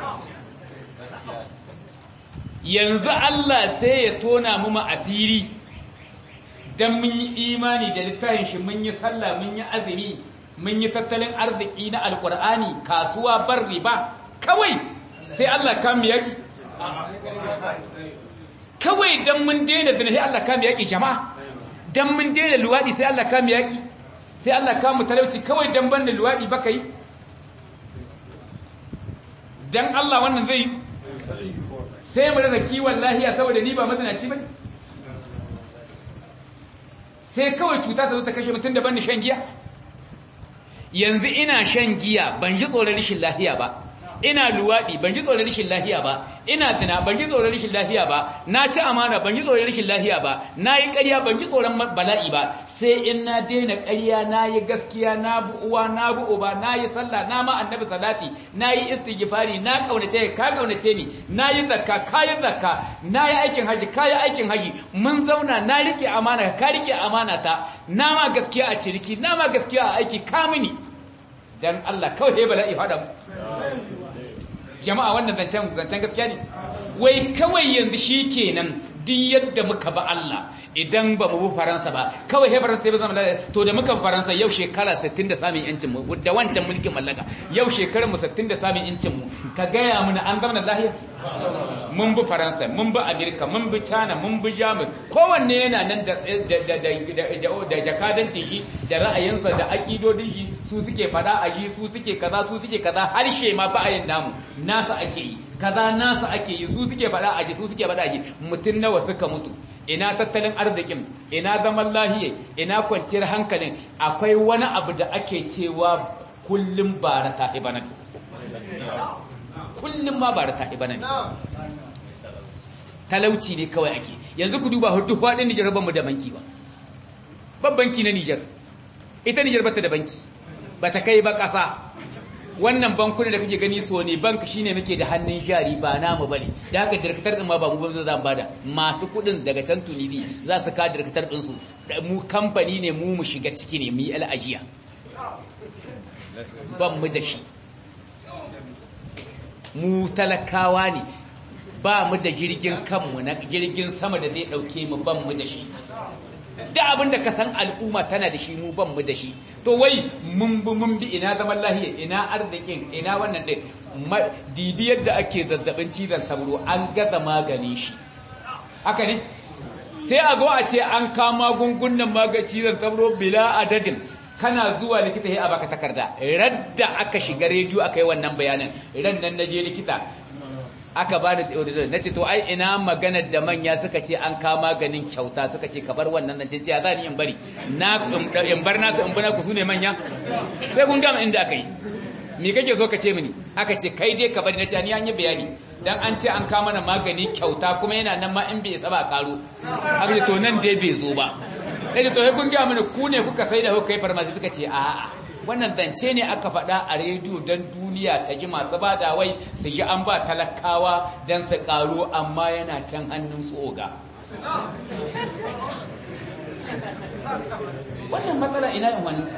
yanzu Allah sai ya tona mu asiri dan mun yi imani da littafin shi mun yi sallah mun yi azumi mun yi tattalin arziki na alkur'ani kasuwa bar riba kawai sai Allah kan mu yaki kawai dan mun daina zina sai Allah kan mu yaki jama'a dan mun daina luwadi sai Allah kan mu yaki sai Allah ka mu talauci kawai dan banda luwadi baka yi dan Allah wannan zai sai mu rasa kiwon lahiya saboda ni ba mazinaci bane sai kawai cuta ta zo ta kashe mutum da banda shan giya yanzu ina shan giya ban ji tsoron rashin lahiya ba ina luwaɗi ban ji tsoron rashin lahiya ba ina zina ban ji tsoron rashin lahiya ba na ci amana ban ji tsoron rashin lahiya ba na yi ƙarya ban ji tsoron bala'i ba sai in na daina ƙarya na yi gaskiya na bu uwa na bu uba na yi sallah na ma annabi salati na yi istighfari na kaunace ka kaunace ni na yi zakka ka yi zakka na yi aikin haji ka yi aikin haji mun zauna na rike amana ka rike amana ta na ma gaskiya a ciriki na ma gaskiya a aiki ka mini dan Allah kawai bala'i fada mu jama'a wannan zancen zancen gaskiya ne wai kawai yanzu shi kenan duk yadda muka ba Allah idan ba mu bi Faransa ba kawai he Faransa ba zama da to da muka Faransa yau shekara 60 da samun yancin mu da wancan mulkin mallaka yau shekarar mu 60 da samun yancin mu ka gaya mana an zama lahiya mun bi Faransa mun bi Amerika mun bi China mun bi Jamus kowanne yana nan da da da jakadancin shi da ra'ayinsa da akidodin shi su suke fada a shi su suke kaza su suke kaza harshe ma ba ayin namu nasa ake yi kaza nasa ake yi su suke fada a shi su suke fada a shi mutun nawa suka mutu ina tattalin arzikin ina zaman lahiya ina kwanciyar hankalin akwai wani abu da ake cewa kullum bara ta ibana kullum ma bara ta ibana ne talauci ne kawai ake yanzu ku duba hudu faɗin Nijar ban mu da banki ba ban banki na Nijar ita Nijar bata da banki bata kai ba ƙasa wannan bankuna da kake gani so ne bank shine muke da hannun jari ba namu bane da haka director din ma ba mu ba zan bada masu kudin daga can tunibi za su ka director din su mu kamfani ne mu mu shiga ciki ne mu yi al'ajiya ban mu da shi mu talakawa ne ba mu da jirgin kanmu na jirgin sama da zai dauke mu ban mu da shi da abin da ka san al'umma tana da shi mu ban mu da shi to wai mun bi mun bi ina zaman lahiya ina arzikin ina wannan din dibi yadda ake zazzabin cizon sauro an gaza magani shi haka ne sai a zo a ce an kama gungunan maganin cizon sauro bila adadin kana zuwa likita ya baka takarda radda aka shiga rediyo aka yi wannan bayanin ran nan naje likita aka bani na ce to ai ina maganar da manya suka ce an kama maganin kyauta suka ce ka bar wannan nan ce ya za ni in bari na in bar nasu in bana ku sune manya sai kun gama inda aka yi me kake so ka ce mini aka ce kai dai ka bari na ce ni an yi bayani dan an ce an kama mana magani kyauta kuma yana nan ma in bai isa ba karo aka to nan dai bai zo ba sai to sai kun gama mini ku ne kuka sai da kuka yi farmasi suka ce a'a wannan zance ne aka faɗa a rediyo don duniya ta ji masu ba da wai su ji an ba talakawa don su ƙaro amma yana can hannun su oga wannan matsala ina yin wani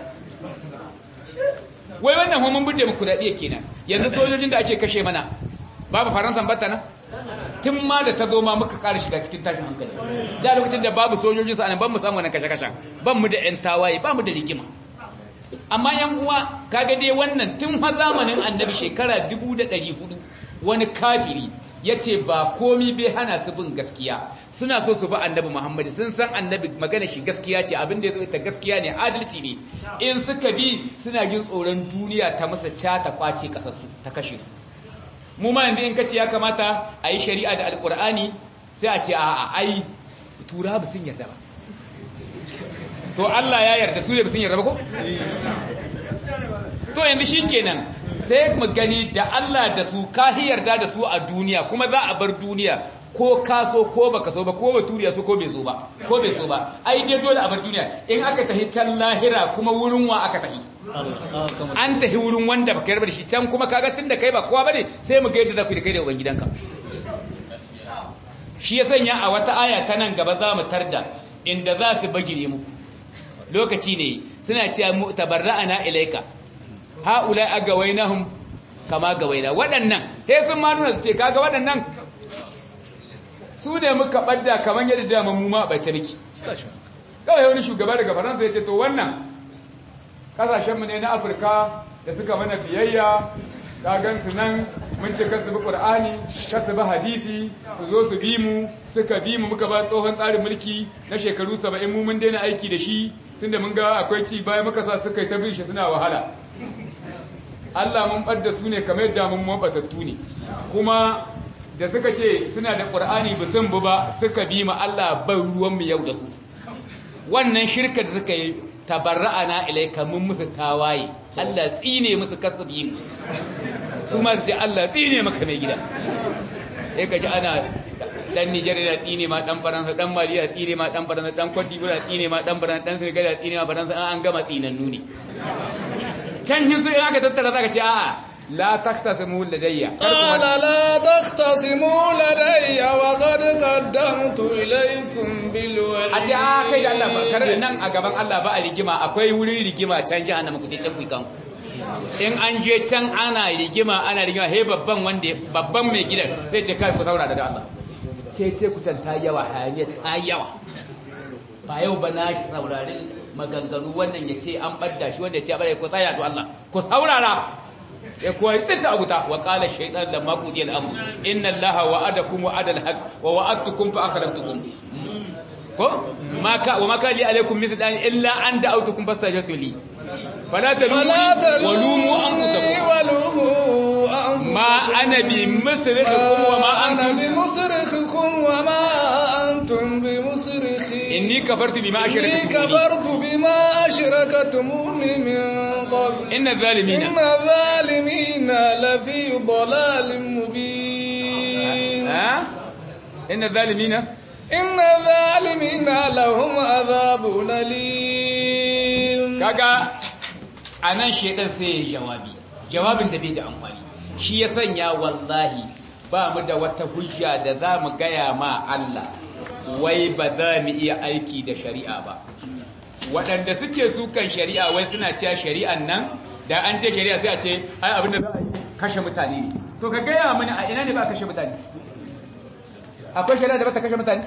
wai wannan homin bude muku daɗi kenan yanzu sojojin da ake kashe mana babu faransan batta na tun ma da ta zo ma muka ƙara shiga cikin tashin hankali da lokacin da babu sojojin sa ban mu samu wani kashe-kashen ban mu da 'yan tawaye ba mu da rigima amma yan uwa kaga dai wannan tun ha zamanin annabi shekara 1400 wani kafiri yace ba komi bai hana su bin gaskiya suna so su bi annabi Muhammad sun san annabi magana shi gaskiya ce abin da yazo ita gaskiya ne adalci ne in suka bi suna jin tsoron duniya ta masa ca ta kwace kasarsu ta kashe su mu ma yanzu in kace ya kamata a yi shari'a da alkur'ani sai a ce a'a ai tura ba sun yarda ba to Allah ya yarda su ne ba sun yarda ba ko to yanzu shikenan sai mu gani da Allah da su ka yarda da su a duniya kuma za a bar duniya ko ka so ko baka so ba ko baturiya so ko bai so ba ko bai so ba ai dai dole a bar duniya in aka tahi can lahira kuma wurin wa aka tahi an tahi wurin wanda baka yarda da shi can kuma kaga tunda kai ba kowa bane sai mu ga yadda za ku da kai da ubangidanka shi ya sanya a wata aya ta nan gaba za mu tarda inda za su bagire muku lokaci ne suna cewa mu tabarra'ana ilaika haula agawainahum kama gawaina waɗannan he sun ma nuna su ce kaga waɗannan su ne muka ɓadda kamar yadda dama mu ma ɓace miki kawai wani shugaba daga faransa ya ce to wannan kasashenmu ne na afirka da suka mana biyayya ka gansu nan mun ce kasu bi ƙur'ani kasu bi hadisi su zo su bi mu suka bi mu muka ba tsohon tsarin mulki na shekaru saba'in mu mun daina aiki da shi tunda mun ga akwai ci bayan muka sa suka yi ta bin shi suna wahala Allah mun ɓadda su ne kamar yadda mun mabatattu ne kuma da suka ce suna da ƙur'ani ba sun bu ba suka bi ma Allah ban ruwanmu yau da su wannan shirka da suka yi tabarra'ana ilaika mun musu tawaye Allah tsine musu kasabi su ma su ce Allah tsine maka mai gida sai ka ji ana dan Nigeria da tsine ma dan Faransa dan Mali da tsine ma dan Faransa dan Cote d'Ivoire da tsine ma dan Faransa dan Senegal da tsine ma Faransa an gama tsinannu ne can hin su aka tattara zaka ce a'a la taktasimu ladayya قال لا تختصموا لدي وقد قدمت إليكم بالوعيد a ce a kai da Allah ba kar nan a gaban Allah ba a rigima akwai wurin rigima can jahannama ku je can ku kanku in an je can ana rigima ana rigima he babban wanda babban mai gidan sai ce kai ku saurara da Allah ce ce ku can ta yawa hayaniya ta yawa ba yau ba na saurari maganganu wannan ya ce an ɓadda shi wanda ya ce a ɓada ku tsaya to Allah ku saurara ya kuwa yi tsinta abuta wa ƙala shaitan da maƙudi al'amu inna allaha wa'adakum wa'ada al-haq wa wa'adtukum fa akhrajtukum ko maka wa maka li alaikum mithlan illa an da'awtukum fastajabtu li fala talumuni wa lumu anfusakum ma ana bi musrikhikum wa ma antum بمصرخكم وما أنتم بمصرخي inni kafartu bima إني ashraktum كفرت بما أشركتموني من قبل inna zalimina إن الظالمين لفي ضلال مبين ha inna zalimina إن الظالمين لهم عذاب أليم kaga anan shedan sai ya jawabi jawabin da bai da amfani shi ya sanya wallahi ba mu da wata hujja da za mu gaya ma Allah wai ba za mu iya aiki da shari'a ba waɗanda suke sukan shari'a wai suna cewa shari'an nan da an ce shari'a sai a ce ai abin da za a yi kashe mutane ne to ka gaya mini a ina ne ba a kashe mutane akwai shari'a da ba ta kashe mutane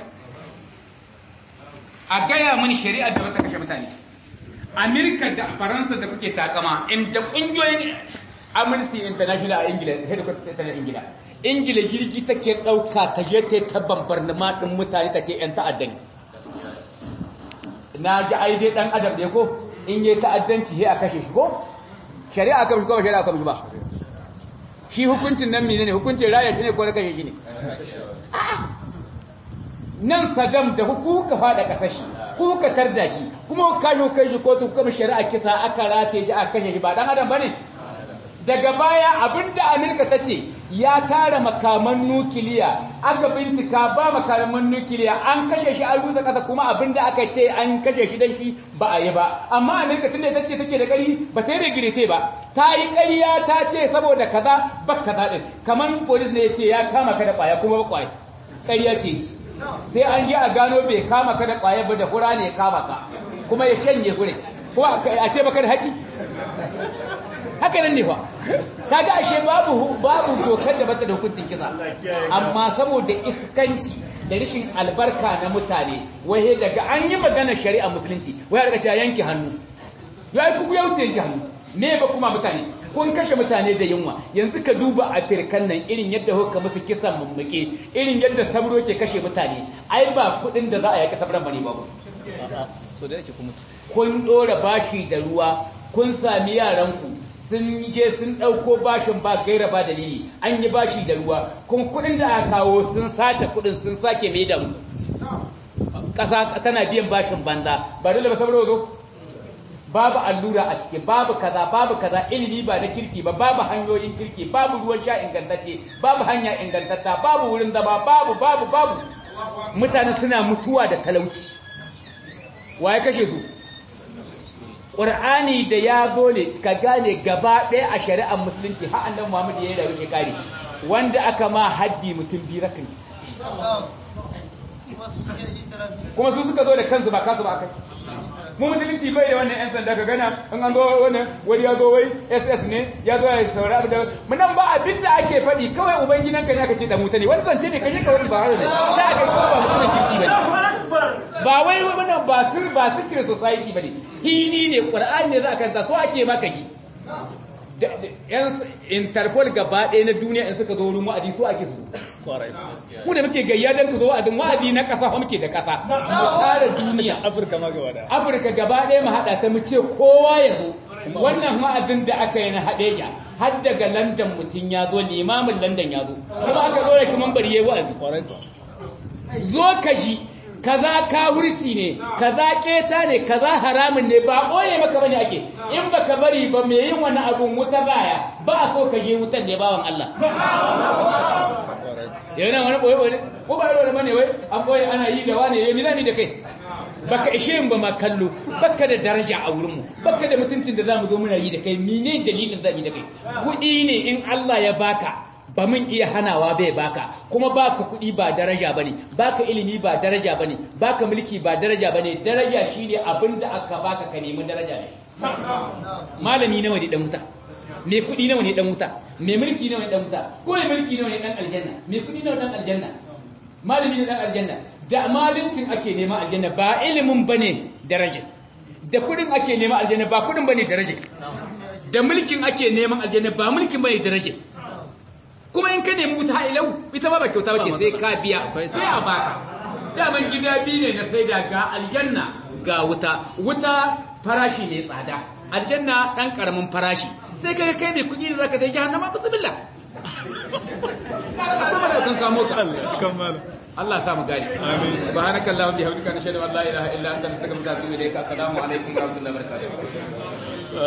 a gaya mini shari'a da ba ta kashe mutane Amerika da Faransa da kuke takama inda kungiyoyin Amnesty International a Ingila headquarters ta Ingila Ingila jirgi take dauka ta je ta ta bambarnama din mutane ta ce yan ta'adda ne na ji ai dai dan adam ne ko in yi ta'addanci sai a kashe shi ko shari'a kan shi ko ba shari'a kan shi ba shi hukuncin nan menene hukuncin raya shi ne ko na kashe shi ne nan Saddam da kuka fada kasar shi kuka tarda shi kuma kashe kai shi kotu kuma shari'a kisa aka rate shi aka kashe shi ba dan adam bane daga baya abinda Amerika ta ce ya tara makaman nukiliya aka bincika ba makaman nukiliya an kashe shi an rusa kasa kuma abinda aka ce an kashe shi dan shi ba a yi ba amma Amerika tunda ta ce take da ƙari ba ta yi regirete ba ta yi ƙarya ta ce saboda kaza ba kaza din kaman police ne ya ce ya kama ka da ƙwaya kuma ba ƙwaya ƙarya ce sai an je a gano bai kama ka da ƙwayar ba da hura ne ya kama ka kuma ya shanye hure ko a ce baka da haƙi haka nan ne fa kaga ashe babu babu dokar da bata da hukuncin kisa amma saboda iskanci da rashin albarka na mutane wai daga an yi magana shari'a musulunci wai daga ta yanke hannu ya ku ya wuce yanke hannu me ba kuma mutane kun kashe mutane da yunwa yanzu ka duba a firkan nan irin yadda kuka musu kisan mummuke irin yadda sabro ke kashe mutane ai ba kudin da za a yaki sabran bane babu so da yake kuma kun dora bashi da ruwa kun sami yaranku sun je sun ɗauko bashin ba gaira ba dalili an yi bashi da ruwa kuma kuɗin da aka kawo sun sace kuɗin sun sake mai da mu ƙasa tana biyan bashin banza ba dole ba saboda zo babu allura a ciki babu kaza babu kaza ilimi ba na kirki ba babu hanyoyin kirki babu ruwan sha ingantacce babu hanya ingantatta babu wurin zama babu babu babu mutane suna mutuwa da talauci waye kashe su ƙur'ani da ya gole ka gane gaba ɗaya a shari'ar musulunci har annabi Muhammad ya yi da wuce kare wanda aka ma haddi mutum biyu rakin kuma su suka zo da kansu ba kasu ba kai mu musulunci bai da wannan 'yan sanda ka gana in an zo wannan wani ya zo wai ss ne ya zo ya saurari abu da munan ba abin da ake faɗi kawai ubanginan ka ne aka ce da mutane wani zance ne kashe ka wani ba har da sha aka kuma ba mutumin kirki ba ba wai wannan ba sir ba secret society ba ne hini ne qur'ani ne za a kanta so ake maka ki yan interpol gaba ɗaya na duniya in suka zo wurin wa'adi so ake su mu da muke gayya don tuzo wa'adin wa'adi na ƙasa fa muke da ƙasa mu tara duniya Afirka ma gaba da. afirka gaba ɗaya mu haɗa ta mu ce kowa ya zo wannan wa'azin da aka yi na haɗeja har daga london mutum ya zo limamin london ya zo kuma aka zo da shi mambar yayi wa'azi Kwarai kuwa. zo ka ji kaza kawurci ne kaza keta ne kaza haramun ne ba ɓoye maka bane ake in baka bari ba me yin wani abun wuta baya ba a so ka je wutan ne bawan Allah yana wani ɓoye ɓoye ko ba da bane wai an ɓoye ana yi da wani yayi milani da kai baka ishe yin ba ma kallo baka da daraja a wurinmu baka da mutuncin da zamu zo muna yi da kai mene dalilin zamu yi da kai kuɗi ne in Allah ya baka ba mun iya hanawa bai baka kuma baka kuɗi ba daraja bane baka ilimi ba daraja bane baka mulki ba daraja bane daraja shine abinda aka baka ka nemi daraja ne malami nawa ne dan wuta me kuɗi nawa ne dan wuta me mulki nawa ne dan wuta ko me mulki nawa ne dan aljanna me kuɗi nawa dan aljanna malami ne dan aljanna da malintin ake nema aljanna ba ilimin bane daraja da kuɗin ake nema aljanna ba kuɗin bane daraja da mulkin ake neman aljanna ba mulkin bane daraja kuma in ka nemi wuta ilau ita ma ba kyauta bace sai ka biya sai a baka daman gida biyu ne na sai da ga aljanna ga wuta wuta farashi ne tsada aljanna dan karamin farashi sai kai kai mai kuɗi da zaka je jahannama bismillah kuma da kan kamo ka Kammala. Allah ya sa mu gani amin subhanakallahumma bihamdika nashhadu an la ilaha illa anta nastaghfiruka wa atubu ilayka assalamu alaikum wa rahmatullahi wa barakatuh